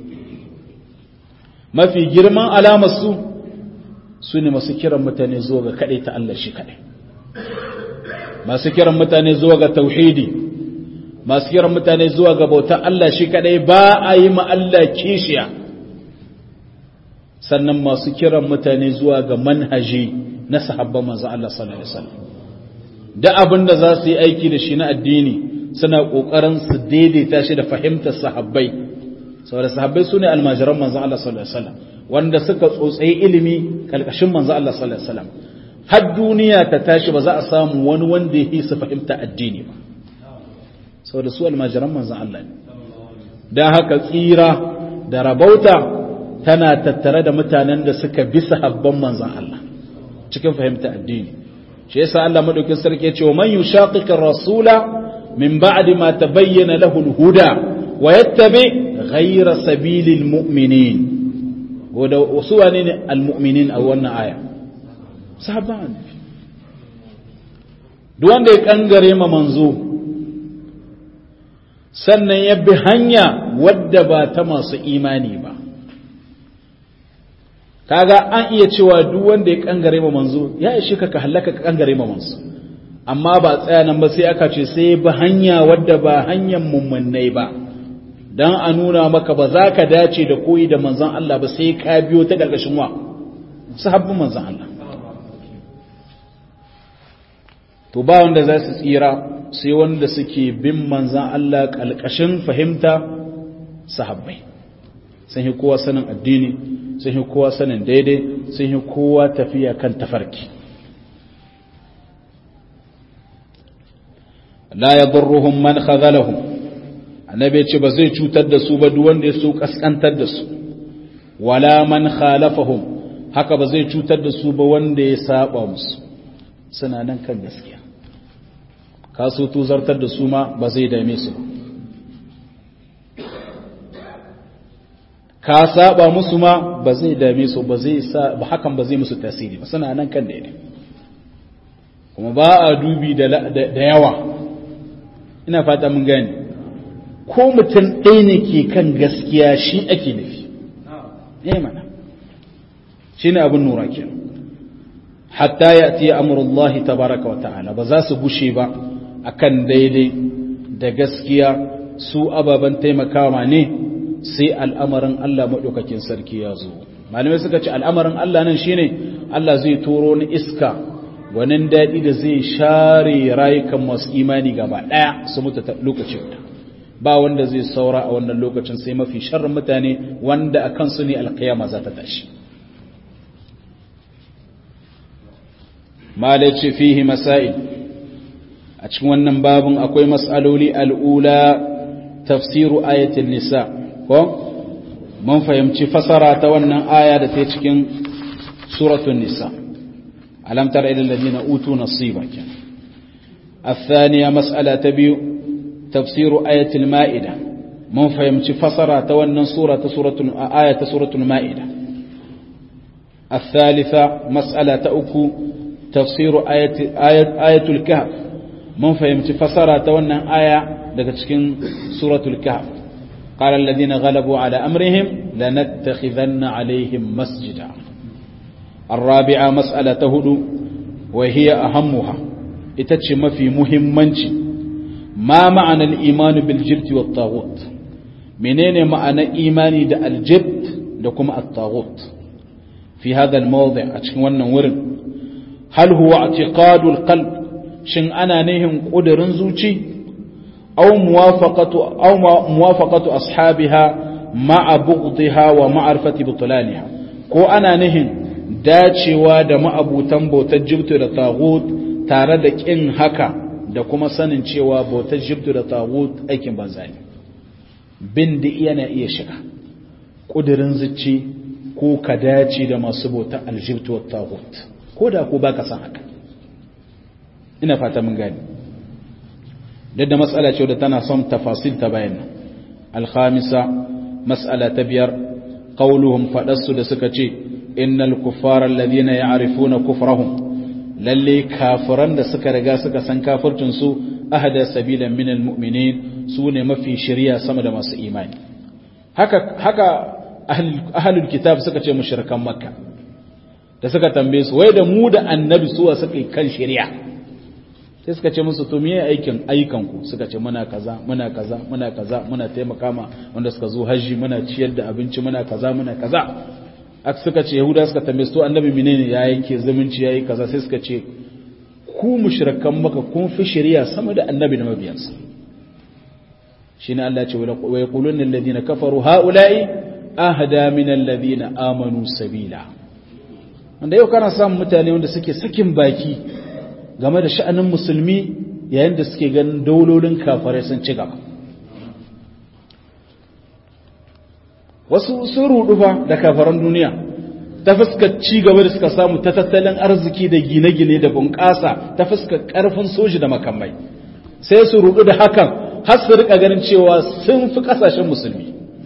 mafi girman alamarsu su ne masu kiran mutane zuwa ga kaɗai ta Allah shi kaɗai masu kiran mutane zuwa ga tauhidi masu kiran mutane zuwa ga bautar Allah shi kaɗai ba a yi ma Allah kishiya sannan masu kiran mutane zuwa ga manhaji na sahabban manzo Allah sallallahu alaihi wasallam da abin da za su yi aiki da shi na addini suna kokarin su daidaita shi da fahimtar sahabbai saboda sahabbai sune almajiran manzo Allah sallallahu alaihi wasallam wanda suka tsotsayi ilimi kalkashin manzo Allah sallallahu alaihi wasallam har duniya ta tashi ba za a samu wani wanda ya su fahimta addini ba saboda su almajiran manzo Allah ne dan haka tsira da rabauta tana tattare da mutanen da suka bi sahabban manzan Allah cikin fahimta addini shi yasa Allah madaukin sarki ya ce wa man yushaqiqir rasula min ba'di ma tabayyana lahu al-huda wa yattabi ghayra sabilil mu'minin wanda wasu wane ne almu'minin a wannan aya sahabban duk wanda ya kangare ma manzo sannan ya bi hanya wadda ba ta masu imani ba kaga an iya cewa duk wanda ya kangare ma manzo ya ishe ka ka halaka ka kangare ma manzo amma ba tsaya nan ba sai aka ce sai bi hanya wadda ba hanyar mummunai ba dan a nuna maka ba za ka dace da koyi da manzon Allah ba sai ka biyo ta gargashin wa sahabbin manzon Allah to ba wanda za su tsira sai wanda suke bin manzon Allah kalkashin fahimta sahabbai sun yi kowa sanin addini sun yi kowa sanin daidai sun yi kowa tafiya kan tafarki la yadurruhum man khadhalahum annabi ce ba zai cutar da su ba duk wanda ya so kaskantar da su wala man khalafahum haka ba zai cutar da su ba wanda ya saba musu suna nan kan gaskiya ka so tuzartar da su ma ba zai dame su ba ka saba musu ma ba zai dame su ba zai sa ba hakan ba zai musu tasiri ba suna nan kan daidai kuma ba a dubi da yawa ina fata mun gane ko mutum ɗaya ne ke kan gaskiya shi ake nufi ne mana shi ne abin nura ke hatta ya tiye amurullahi tabaraka wa ta'ala ba za su gushe ba akan daidai da gaskiya su ababen taimakawa ne sai al'amarin Allah maɗaukakin sarki ya zo malamai suka ce al'amarin Allah nan shine Allah zai turo ni iska gwanin daɗi da zai share rayukan masu imani gaba ɗaya su mutu lokacin da ba wanda zai saura a wannan lokacin sai mafi sharrin mutane wanda a kansu ne alkiyama za ta tashi malai ce fihi masail a cikin wannan babin akwai mas'aloli al'ula tafsiru ayatul nisa ko mun fahimci fasara ta wannan aya da ta cikin suratul nisa alam tara ila alladhina utu nasiba kenan الثانية مسألة تبيو تفسير آية المائدة من فهمت فسرة تولن سورة سورة آية سورة المائدة الثالثة مسألة أكو تفسير آية, آية, آية الكهف من فهمت فسرة تولن آية لكتشكين سورة الكهف قال الذين غلبوا على أمرهم لنتخذن عليهم مسجدا الرابعة مسألة تهدو وهي أهمها إتتشم في مهمنش ما معنى الإيمان بالجبت والطاغوت منين معنى إيماني دا الجبت لكم الطاغوت في هذا الموضع أتشكي ورن هل هو اعتقاد القلب شن أنا نهم قدر زوجي أو موافقة, أو موافقة أصحابها مع بغضها ومعرفة بطلانها ko ana nihin dacewa da ma'abutan bautar jibtu da tagut tare da ƙin haka da kuma sanin cewa bautar jibtu da tagut aikin banza ne bin da yana iya shiga ƙudurin zuci ko ka dace da masu bautar aljibtu da tagut ko da ko baka san haka ina fata mun gani da matsala ce da tana son tafasil ta bayan alhamisa matsala ta biyar qauluhum faɗarsu da suka ce innal kuffara alladhina ya'rifuna kufrahum lalle kafiran da suka riga suka san kafircin su ahada sabilan min almu'minin su ne mafi shari'a sama da masu imani haka haka ahlul kitab suka ce mushrikan makka da suka tambaye su wai da mu da annabi suwa suka kan shari'a sai suka ce musu to me aikin ayyukan ku suka ce muna kaza muna kaza muna kaza muna taimaka ma wanda suka zo haji muna ciyar da abinci muna kaza muna kaza ak suka ce yahuda suka tambaye su to annabi menene ya yanke zumunci yayi kaza sai suka ce ku mushrikan maka kun fi shari'a sama da annabi da mabiyansa shine Allah ya ce wa yaquluna alladhina kafaru haula'i ahda min alladhina amanu sabila wanda yau kana samun mutane wanda suke sakin baki game da sha'anin musulmi yayin da suke ganin daulolin kafarai sun ci gaba wasu sun rudu fa da kafaran duniya ta fuskar ci gaba da suka samu ta tattalin arziki da gine-gine da bunƙasa ta fuskar ƙarfin soji da makamai sai su rudu da hakan har su rika ganin cewa sun fi kasashen musulmi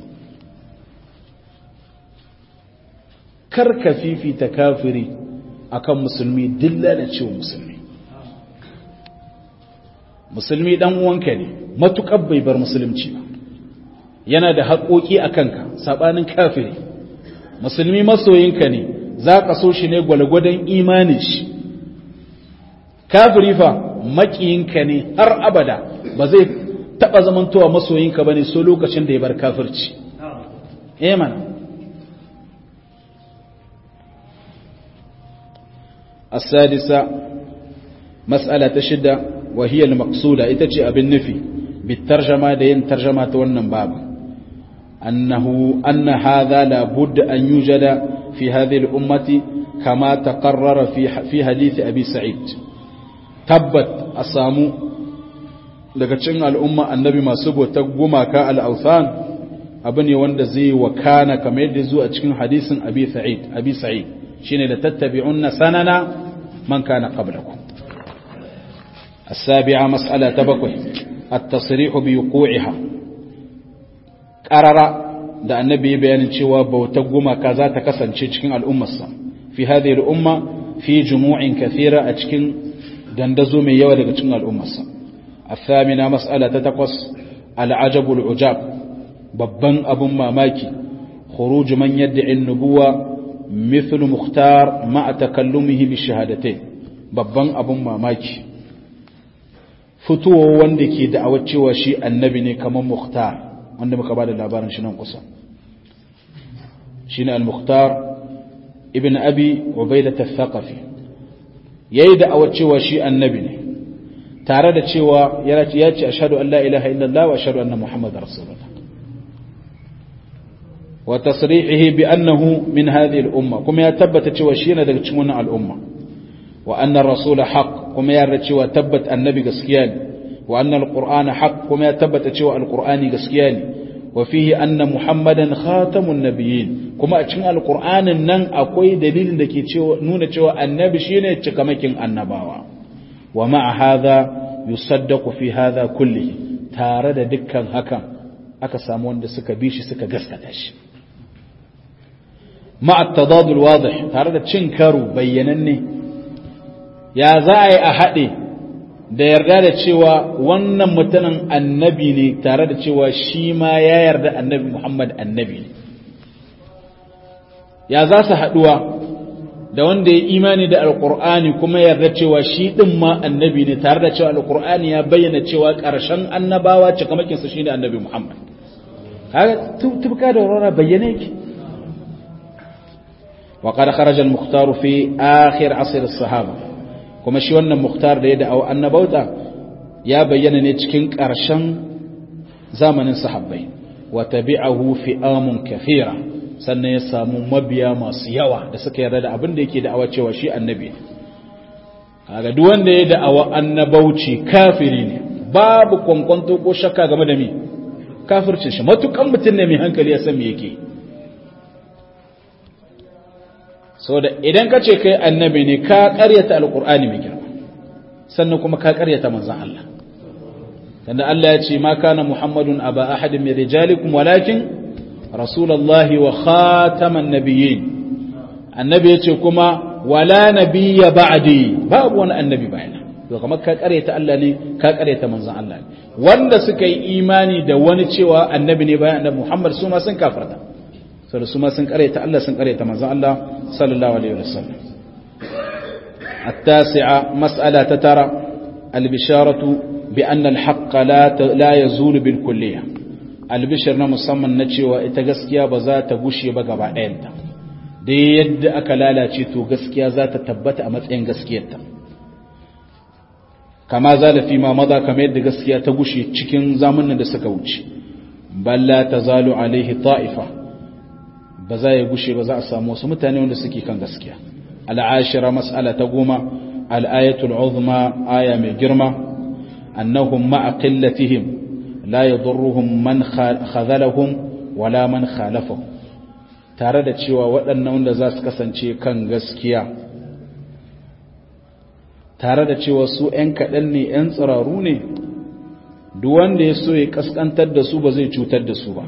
kar ka fifita kafiri akan musulmi dilla da cewa musulmi musulmi dan uwanka ne matukar bai bar musulunci ba yana da haƙoƙi a kanka saɓanin kafiri musulmi masoyinka ne za ka so shi ne gwalgwadon imanin shi kafiri fa maƙiyinka ne har abada ba zai taɓa zamantowa masoyinka ba ne so lokacin da ya bar kafirci eman السادسة مسألة شدة وهي المقصودة إتجي أبن نفي بالترجمة دين ترجمة ونن بابا أنه أن هذا لابد أن يوجد في هذه الأمة كما تقرر في في حديث أبي سعيد تبت أسامو daga cikin al'umma annabi masu bautar gumaka al'authan abu ne wanda zai wakana kamar yadda zuwa cikin hadisin abi sa'id abi sa'id shine da tattabi'unna sanana man kana qablakum as-sabi'a mas'ala ta bakwai at-tasrihu bi wuqu'iha qarara da annabi ya bayanin cewa bautar gumaka za ta kasance cikin al'ummarsa fi hadhihi al-umma fi jumu'in kathira a cikin dandazo mai yawa daga cikin al'ummarsa الثامنة مسألة تتقص العجب العجاب babban abun mamaki khuruj man yad'i an-nubuwa mithlu mukhtar ma'a takallumihi bi shahadatayn babban abun mamaki fituwa wanda ke da'awar cewa shi annabi ne kamar mukhtar wanda muka bada labarin shi nan kusa shine al-mukhtar ibn abi ubaidah al-thaqafi yayi da'awar cewa shi annabi ne tare da cewa ya ce ashhadu an la ilaha illallah wa ashhadu anna muhammadar rasulullah wa tasrihihi bi annahu min hadhihi al-umma kuma ya tabbata cewa shi yana daga cikin wannan al'umma wa anna ar-rasul haqq kuma ya yarda cewa tabbat annabi gaskiya ne wa anna al-qur'ana haqq kuma ya tabbata cewa al-qur'ani gaskiya ne wa fihi anna muhammadan khatamun nabiyyin kuma a cikin al-qur'anin nan akwai dalilin da ke cewa nuna cewa annabi shine cikamakin annabawa wa ma'a hadha yusaddaqu fi hadha kullihi tare da dukkan hakan aka samu wanda suka bi shi suka gaskata shi ma'a tadadul wadih tare da cin karo bayyananne ya za a yi a haɗe da yarda da cewa wannan mutumin annabi ne tare da cewa shi ma ya yarda annabi Muhammad annabi ne ya za su haɗuwa da wanda ya imani da alkur'ani kuma yarda cewa shi din ma annabi ne tare da cewa alkur'ani ya bayyana cewa ƙarshen annabawa cikamakin su shine annabi Muhammad kaga tubka da rora bayyana yake wa qad kharaja al-mukhtar fi akhir asr as-sahaba kuma shi wannan mukhtar da ya da annabauta ya bayyana ne cikin ƙarshen zamanin sahabbai wa tabi'ahu fi'amun kathira sannan ya samu mabiya masu yawa da suka yarda da abin da yake da'awa cewa shi annabi ne kaga duk wanda ya da'awa annabauci kafiri ne babu kwankwanto ko shakka game da me kafircin shi matukan mutum ne mai hankali ya san me yake so da idan ka ce kai annabi ne ka karyata alqur'ani mai girma sannan kuma ka karyata manzon Allah tanda Allah ya ce ma kana muhammadun aba ahadin min rijalikum walakin rasulallahi wa khataman nabiyyin annabi yace kuma wala nabiyya ba'di babu wani annabi bayana to kamar ka kareta Allah ne ka kareta manzon Allah ne wanda suka yi imani da wani cewa annabi ne bayan annabi Muhammad su ma sun kafarta saboda su ma sun kareta Allah sun kareta manzon Allah sallallahu alaihi wasallam التاسعة مسألة ترى البشارة بأن الحق لا لا يزول بالكلية albishir na musamman na cewa ita gaskiya ba za ta gushe ba gaba ɗayanta da yadda aka lalace to gaskiya za ta tabbata a matsayin gaskiyarta kama zalafi ma maza kamar yadda gaskiya ta gushe cikin zamanin da suka wuce balla ta zalo alaihi ta'ifa ba za ya gushe ba za a samu wasu mutane wanda suke kan gaskiya al'ashira mas'ala ta goma al'ayatul uzma aya mai girma annahum ma'a qillatihim la yadurruhum man khazalahum wala man khalafahum tare da cewa waɗannan wanda za su kasance kan gaskiya tare da cewa su ‘yan kaɗan ne ‘yan tsiraru ne duk wanda ya so ya kaskantar da su ba zai cutar da su ba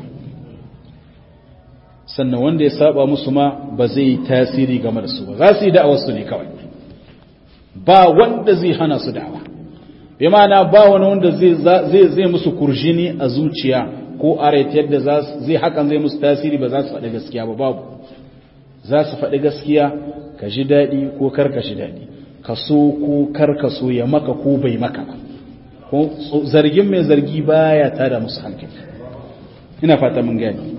sannan wanda ya saba musu ma ba zai yi tasiri game da su ba za su yi da'awar su ne kawai ba wanda zai hana su da'awa bi ma'ana ba wani wanda zai zai musu kurjini a zuciya ko a yadda zai hakan zai musu tasiri ba za su faɗi gaskiya ba babu za su faɗi gaskiya ka ji daɗi ko kar ka ji daɗi ka so ko kar ka so ya maka ko bai maka ba ko zargin mai zargi baya tada musu hankali ina fata mun gani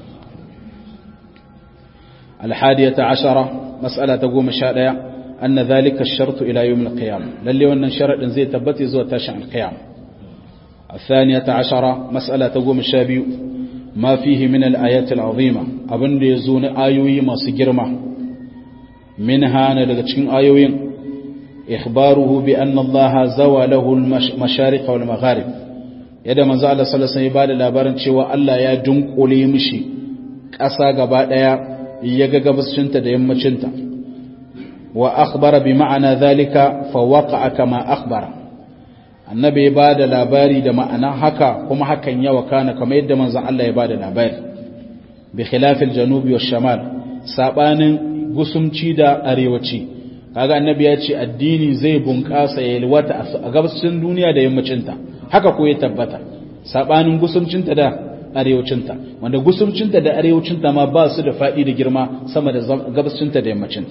الحادية عشرة مسألة تقوم الشارع أن ذلك الشرط إلى يوم القيامة للي وأن شرط زي تبتي زو تشع القيامة الثانية عشرة مسألة تقوم الشابي ما فيه من الآيات العظيمة أبن يزون آيوي ما سجرمة منها نلغتشين آيوين إخباره بأن الله زوى له المشارق والمغارب yadda manzo Allah sallallahu alaihi wasallam ya bada labarin cewa Allah ya dunkule mishi ƙasa gaba daya ya ga gabascinta da yammacinta wa akhbara bi ma'ana zalika fa waqa'a kama akhbara annabi ya bada labari da ma'ana haka kuma hakan ya wakana kamar yadda manzon Allah ya bada labari bi khilafil janubi wash shamal sabanin gusumci da arewaci kaga annabi ya ce addini zai bunƙasa ya yalwata a gabascin duniya da yammacinta haka ko ya tabbata sabanin gusumcinta da arewacinta wanda gusumcinta da arewacinta ma ba su da faɗi da girma sama da gabascinta da yammacinta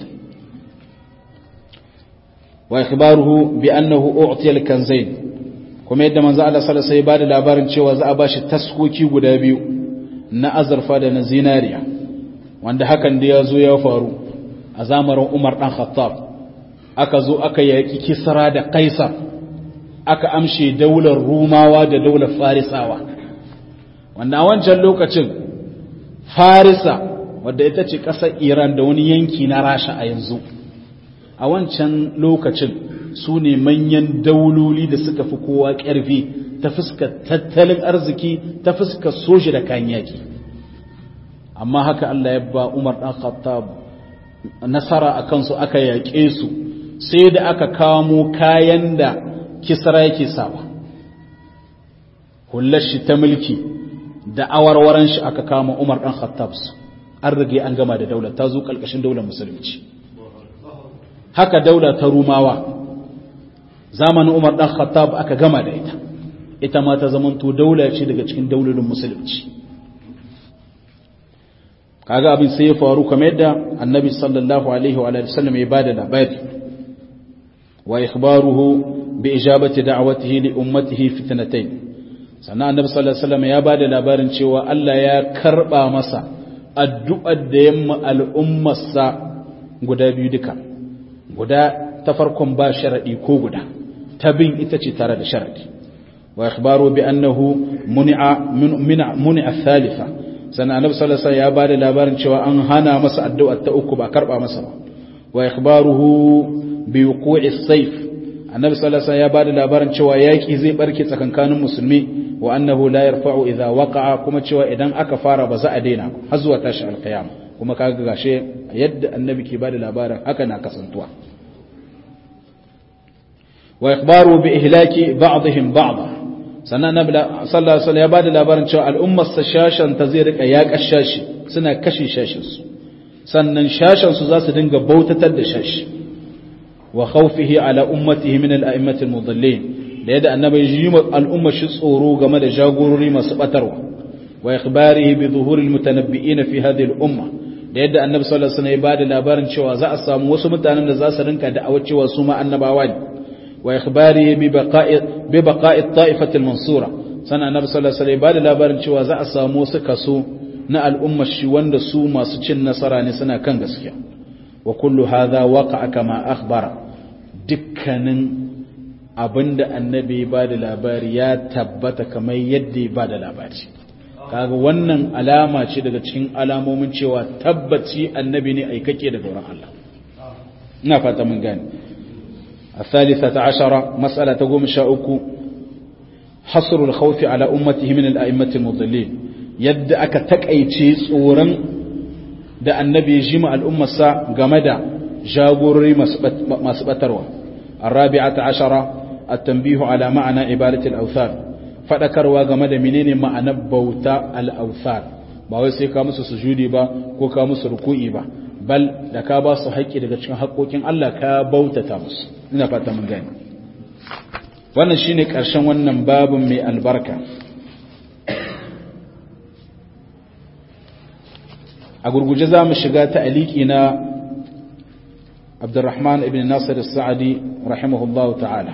wa ikhbaruhu bi annahu u'tiya al-kanzayn kuma yadda manzo Allah sallallahu alaihi wasallam ya bada labarin cewa za a bashi taskoki guda biyu na azurfa da na zinariya wanda hakan da ya zo ya faru a zamanin Umar dan Khattab aka zo aka yaki Kisra da Kaisar aka amshe daular Rumawa da daular Farisawa wanda a wancan lokacin Farisa wadda ita ce ƙasar Iran da wani yanki na Rasha a yanzu a wancan lokacin su ne manyan dauloli da suka fi kowa ƙarfi ta fuskar tattalin arziki ta fuskar soji da kayan yaki amma haka Allah ya ba Umar ɗan Khattab nasara a kansu aka yaƙe su sai da aka kamo kayan da kisra yake sawa hullar shi ta mulki da awarwaran shi aka kama Umar ɗan Khattab su an rage an gama da daular ta zo ƙalƙashin daular musulunci haka daula ta rumawa zamanin umar ɗan khattab aka gama da ita ita ma ta zamanto daula ce daga cikin daularin musulunci kaga abin sai ya faru kamar yadda annabi sallallahu alaihi wa sallam ya bada labari wa ikhbaruhu bi ijabati da'watihi li ummatihi fitnatayn sannan annabi sallallahu alaihi wasallam ya bada labarin cewa Allah ya karba masa addu'ar da yamma al'ummarsa guda biyu duka guda ta farkon ba sharadi ko guda ta bin ita ce tare da sharadi wa ikhbaru bi annahu muni'a muni'a thalitha sannan annabi sallallahu alaihi wasallam ya bada labarin cewa an hana masa addu'ar ta uku ba karba masa ba wa ikhbaruhu bi wuqu'i sayf annabi sallallahu alaihi wasallam ya bada labarin cewa yaki zai barke tsakankanin musulmi wa annahu la yarfa'u idha waqa'a kuma cewa idan aka fara ba za a daina har zuwa tashi alqiyama kuma kaga gashe yadda annabi ke bada labarin haka na kasantuwa wa ikhbaru bi ihlaki ba'dihim ba'd sannan annabi sallallahu alaihi wasallam ya bada labarin cewa al'ummar sa shashan ta zai rika ya kashashi suna kashe shashin su sannan shashan su za su dinga bautatar da shashi wa khawfihi ala ummatihi min al-a'immati al-mudallin da yadda annabi yi al'umma shi tsoro game da jagorori masu batarwa wa ikhbarihi bi zuhuri al-mutanabbi'ina fi hadhihi al-umma da yadda annabi sallallahu alaihi wasallam ya bada labarin cewa za a samu wasu mutanen da za su rinka da'awar cewa su ma annabawa ne wa ikhbarihi bi baqa'i bi baqa'i at-ta'ifati al-mansura sana annabi sallallahu alaihi wasallam ya bada labarin cewa za a samu wasu kaso na al'umma shi wanda su masu cin nasara ne suna kan gaskiya wa kullu hadha waqa'a kama akhbara dukkanin abinda annabi ba da labari ya tabbata kamar yadda ya ba da labari kaga wannan alama ce daga cikin alamomin cewa tabbaci annabi ne aikake daga wurin Allah ina fata mun gane الثالثة عشرة مسألة تقوم شاؤك حصر الخوف على أمته من الأئمة المضلين يد أكا تكأيتي صورا da annabi ya jima al'ummarsa game da jagorori masu batarwa الرابعة عشرة التنبيه على معنى عبادة الأوثان fadakarwa game da menene ma'anar bauta al-awthar ba wai sai ka musu sujudi ba ko ka musu ruku'i ba bal da ka ba su haƙƙi daga cikin haƙƙoƙin Allah ka bautata musu ina fata mun gani wannan shine ƙarshen wannan babin mai albarka a gurguje za mu shiga ta aliki na abdurrahman ibn nasir sa'adi rahimahullahu ta'ala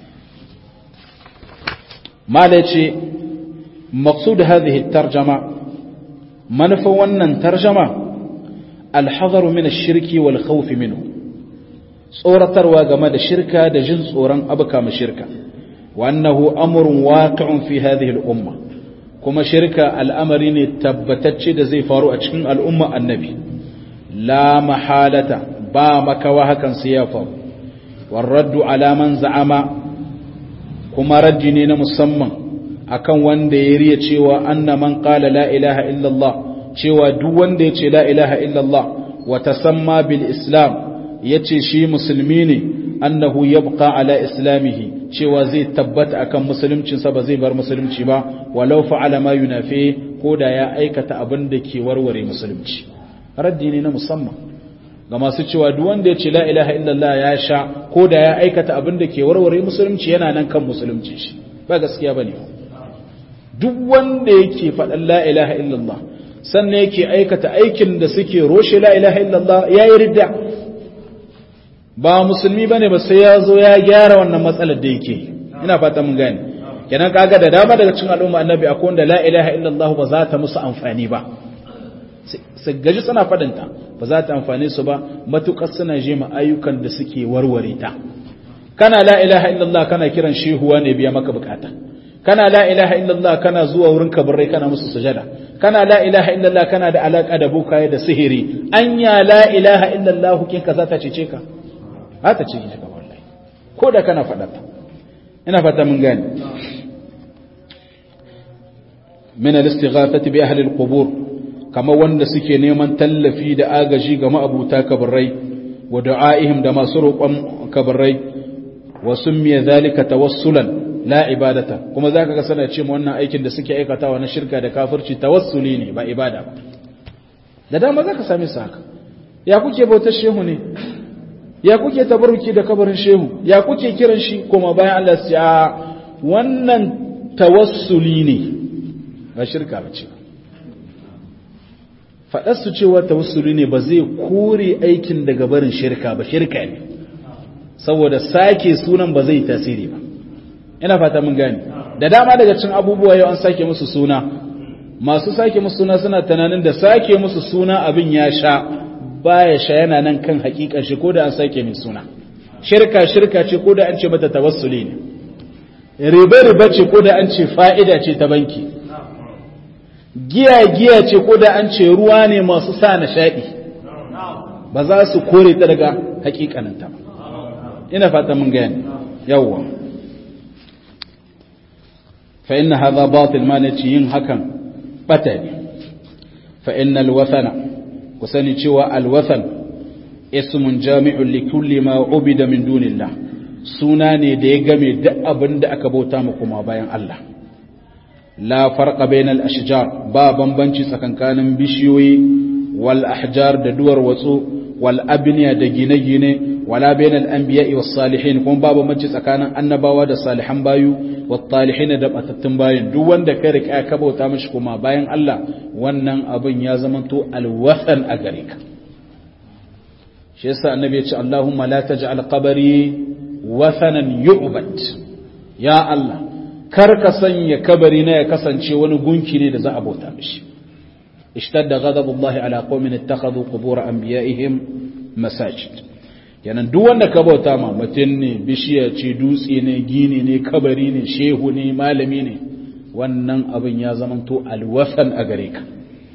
mala ce maqsud hadhihi tarjama manufa wannan tarjama alhadaru min ash-shirki wal khawf minhu tsoratarwa game da shirka da jin tsoron abuka mu shirka wa annahu amrun waqi'un fi hadhihi al-umma kuma shirka al'amari ne tabbatacce da zai faru a cikin al'umma annabi la mahalata ba makawa hakan sai ya faru warraddu alaman za'ama kuma raddi ne na musamman akan wanda ya riya cewa anna man qala la ilaha illallah cewa duk wanda ya ce la ilaha illallah wa tasamma bil islam yace shi musulmi ne annahu yabqa ala islamihi cewa zai tabbata akan musuluncinsa ba zai bar musulunci ba walau fa'ala ma yunafi ko da ya aikata abin da ke warware musulunci raddi ne na musamman ga masu cewa duk wanda ya ce la ilaha illallah ya sha ko da ya aikata abin da ke warware musulunci yana nan kan musulunci shi ba gaskiya bane duk wanda yake faɗan la ilaha illallah sannan yake aikata aikin da suke roshe la ilaha illallah yayi ridda ba musulmi bane ba sai ya zo ya gyara wannan matsalar da yake ina fata mun gane kenan kaga da dama daga cikin al'umma annabi akwai wanda la ilaha illallah ba za ta musu amfani ba su gaji suna fadinta ba za ta amfane su ba matukar suna je ma ayyukan da suke warware ta kana la ilaha illallah kana kiran shehuwa ne biya maka bukata kana la ilaha illallah kana zuwa wurin kabarai kana musu sujada kana la ilaha illallah kana da alaka da bukaye da sihiri anya la ilaha illallah kin ka za ta cece ka za ta cece ka wallahi ko da kana fadata ina fata mun gane min al-istighathati bi ahli al-qubur kama wanda suke neman tallafi da agaji ga ma'abuta kabarai wa du'aihim da masu roƙon kabarai wa summiya zalika tawassulan la ibadata kuma zaka ga sana ce wannan aikin da suke aikatawa na shirka da kafirci tawassuli ne ba ibada ba da dama zaka same su haka ya kuke bautar shehu ne ya kuke tabarruki da kabarin shehu ya kuke kiran shi kuma bayan Allah ya wannan tawassuli ne ba shirka ba ce faɗarsu cewa tawassuli ne ba zai kore aikin daga barin shirka ba shirka ne saboda sake sunan ba zai tasiri ba ina fata mun gani da dama daga cin abubuwa yau an sake musu suna masu sake musu suna suna tunanin da sake musu suna abin ya sha baya sha yana nan kan hakikan shi ko da an sake mai suna shirka shirka ce ko da an ce mata tawassuli ne riba riba ce ko da an ce fa'ida ce ta banki giya giya ce ko da an ce ruwa ne masu sa nishaɗi ba za su kore ta daga hakikaninta ba ina fata mun gani yawwa fa inna hadha batil ma nace yin hakan bata ne fa inna alwathana ku sani cewa alwathan ismun jami'un li kulli ma ubida min dunillah suna ne da ya game duk abin da aka bauta mu kuma bayan Allah la farqa bainal ashjar ba bambanci tsakankanin bishiyoyi wal ahjar da duwar watsu wal abniya da gine-gine wala bainal anbiya'i was salihin kuma ba bambanci tsakanin annabawa da salihan bayu wat talihin da batattun bayin duk wanda kai rika ka bauta mishi kuma bayan Allah wannan abin ya zamanto alwathan a gare ka shi yasa annabi ya ce Allahumma la taj'al qabri wathanan yu'bad ya Allah kar ka sanya kabari na ya kasance wani gunki ne da za a bauta mishi ishtadda ghadabullahi ala qaumin ittakhadhu qubur anbiya'ihim masajid yanan duk wanda ka bauta ma mutum ne bishiya ce dutse ne gini ne kabari ne shehu ne malami ne wannan abin ya zamanto alwasan a gare ka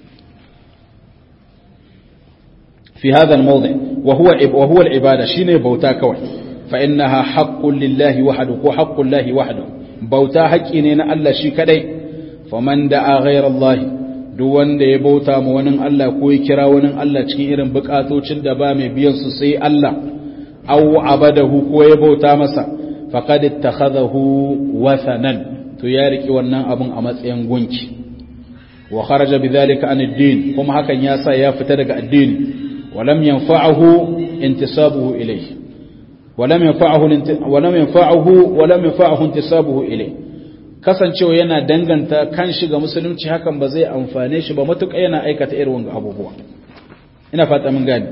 fi hadha al-mawdi wa huwa wa huwa al-ibada shine bauta kawai fa innaha haqqun lillahi wahdahu ko haqqun lillahi wahdahu bauta haƙƙi ne na Allah shi kadai faman da'a ghayrallahi duk wanda ya bauta ma wani Allah ko ya kira wani Allah cikin irin bukatocin da ba mai biyan su sai Allah aw abadahu ko ya bauta masa faqad ittakhadahu wathanan to ya riki wannan abun a matsayin gunki wa kharaja bidhalika an ad-din kuma hakan ya sa ya fita daga addini wa lam yanfa'uhu intisabuhu ilayhi wa lam yanfa'uhu wa lam yanfa'uhu wa lam yanfa'uhu intisabuhu ilayhi kasancewa yana danganta kan shi ga musulunci hakan ba zai amfane shi ba matuƙa yana aikata irin wanga abubuwa ina fata mun gani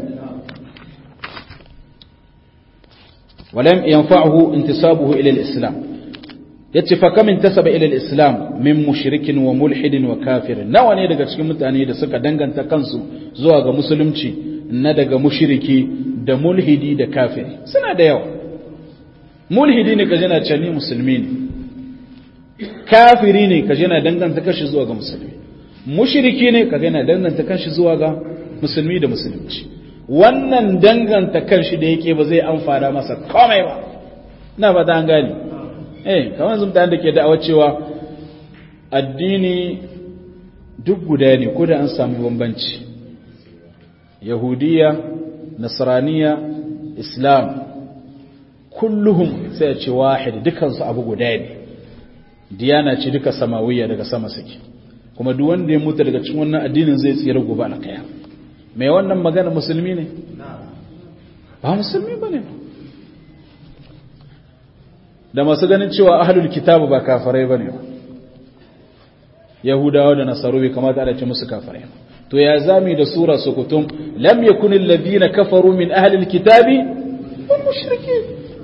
ولم ينفعه انتسابه إلى الإسلام يتفى كم انتسب إلى الإسلام من مشرك وملحد وكافر nawa ne daga cikin mutane da suka danganta kansu zuwa ga musulunci na daga mushriki da mulhidi da kafiri suna da yawa mulhidi ne kaje na cani musulmi ne kafiri ne kaje na danganta kashi zuwa ga musulmi mushriki ne kaje na danganta kashi zuwa ga musulmi da musulunci wannan danganta kanshi da yake ba zai amfana masa komai ba na ba an gani eh kamar yanzu mutane da ke da'awa cewa addini duk guda ne ko da an samu bambanci yahudiya nasraniya islam kulluhum sai a ce wahid dukansu abu guda ne diyana ce duka samawiya daga sama suke kuma duk wanda ya mutu daga cikin wannan addinin zai tsira gobe alkaya mai wannan magana musulmi ne ba musulmi ba ne da masu ganin cewa ahlul kitabu ba kafarai ba ne yahudawa da nasaru bai kamata ana ce musu kafarai to ya zami da sura sukutum lam yakun alladhina kafaru min ahlil kitabi wal mushrikin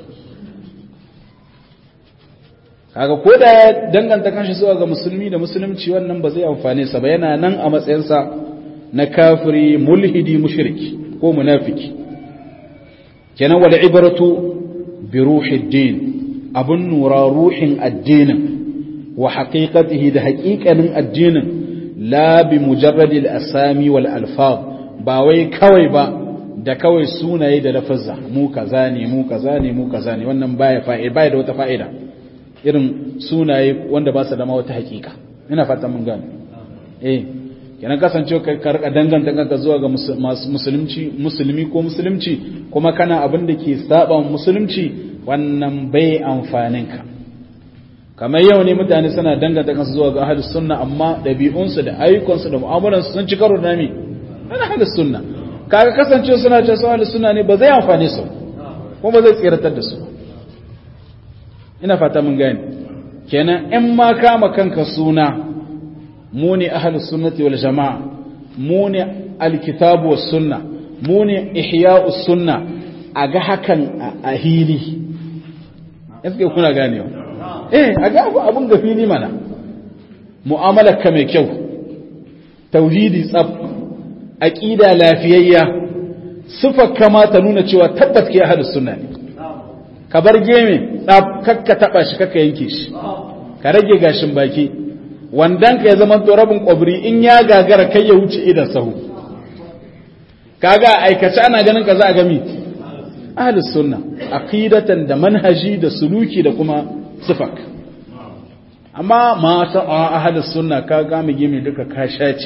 kaga ko da ya danganta kanshi zuwa ga musulmi da musulunci wannan ba zai amfane sa ba yana nan a matsayinsa na kafiri mulhidi mushriki ko munafiki kenan wal ibratu bi ruhid din abun nura ruhin addinin wa haqiqatihi da haqiqanin addinin la bi mujarradi al asami wal alfaz ba wai kawai ba da kawai sunaye da lafazza mu kaza ne mu kaza ne mu kaza ne wannan baya fa'ida baya da wata fa'ida irin sunaye wanda ba su da ma wata haqiqa ina fata mun gane eh kenan kasance ka karka danganta kanka zuwa ga musulunci musulmi ko musulunci kuma kana abin da ke saba musulunci wannan bai amfanin ka kamar yau ne mutane suna danganta kansu zuwa ga ahlus sunna amma dabi'unsu da ayyukansu da mu'amalansu sun ci karo da me ana ahlus sunna kaga kasance suna ce su ahlus sunna ne ba zai amfane su ko ba zai tsiratar da su ina fata mun gane kenan in ma kama kanka suna mu ne ahlus sunnati wal jama'a mu ne alkitabu was sunna mu ne ihya'us sunna a ga hakan a hili yake kuna ganewa eh a ga abun ga fili mana mu'amalar ka mai kyau tauhidi tsaf aqida lafiyayya sifar kama ta nuna cewa tabbas ke ahlus sunna ne ka bar geme tsaf kakka taba shi kakka yanke shi ka rage gashin baki wandan ka ya zama to rabin kwabri in ya gagara kai ya wuce idan sahu kaga aikace ana ganin ka za a gami ahlus sunna aqidatan da manhaji da suluki da kuma sifak amma ma ta ahlus sunna ka ga mu gimi duka ka shaci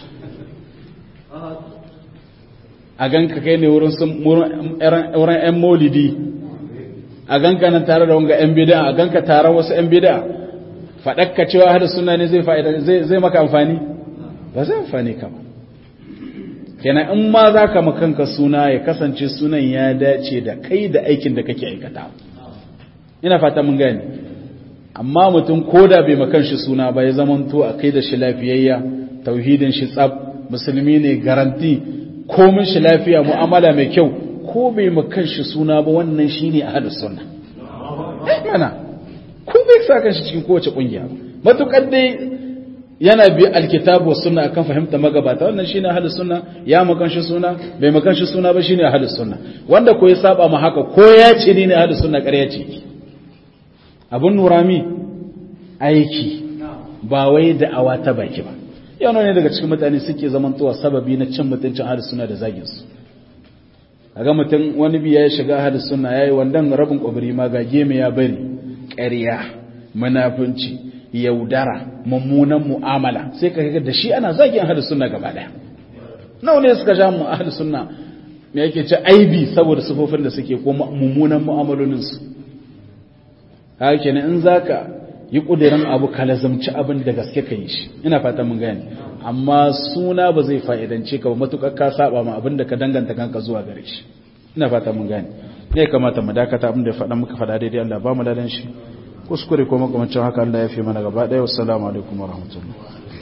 a ganka kai ne wurin wurin ƴan maulidi a ganka nan tare da wanga ƴan bid'a a ganka tare wasu ƴan bid'a faɗakka cewa hada suna ne zai fa'ida zai maka amfani ba zai amfani ka ba kenan in ma za ka makanka suna ya kasance sunan ya dace da kai da aikin da kake aikata ina fata mun gani amma mutum ko da bai makan shi suna ba ya zamanto a kai da shi lafiyayya tauhidin shi tsab musulmi ne garanti komin shi lafiya mu'amala mai kyau ko bai makan shi suna ba wannan shine ahlus sunna mana ko bai sa kan shi cikin kowace kungiya matukar dai yana bi alkitabu was sunna akan fahimta magabata wannan shine ahlus sunna ya makan shi suna bai makan shi suna ba shine ahlus sunna wanda ko ya saba ma haka ko ya ce ni ne ahlus sunna ƙarya ce abun nurami aiki ba wai da awa ta baki ba yau ne daga cikin mutane suke zamantowa sababi na cin mutuncin ahlus sunna da zagin su kaga mutum wani biya ya shiga ahlus sunna yayi wandan rabin kwabri ma ga geme ya bari ƙarya munafunci yaudara mummunan mu'amala sai ka ga da shi ana zagin ahlus sunna gaba daya nawa ne suka ja mu ahlus sunna me yake ce aibi saboda sufofin da suke ko mummunan mu'amalolin su haka kenan in zaka yi kudirin abu ka lazamci abin da gaske ka yi shi ina fata mun gane amma suna ba zai fa'idance ka ba matukar ka saba ma abin da ka danganta kanka zuwa gare shi ina fata mun gane ne kamata mu dakata abin da faɗa muka faɗa daidai Allah ba mu ladan shi kuskure ko makamancin haka Allah ya fi mana gaba ɗaya wassalamu alaikum warahmatullahi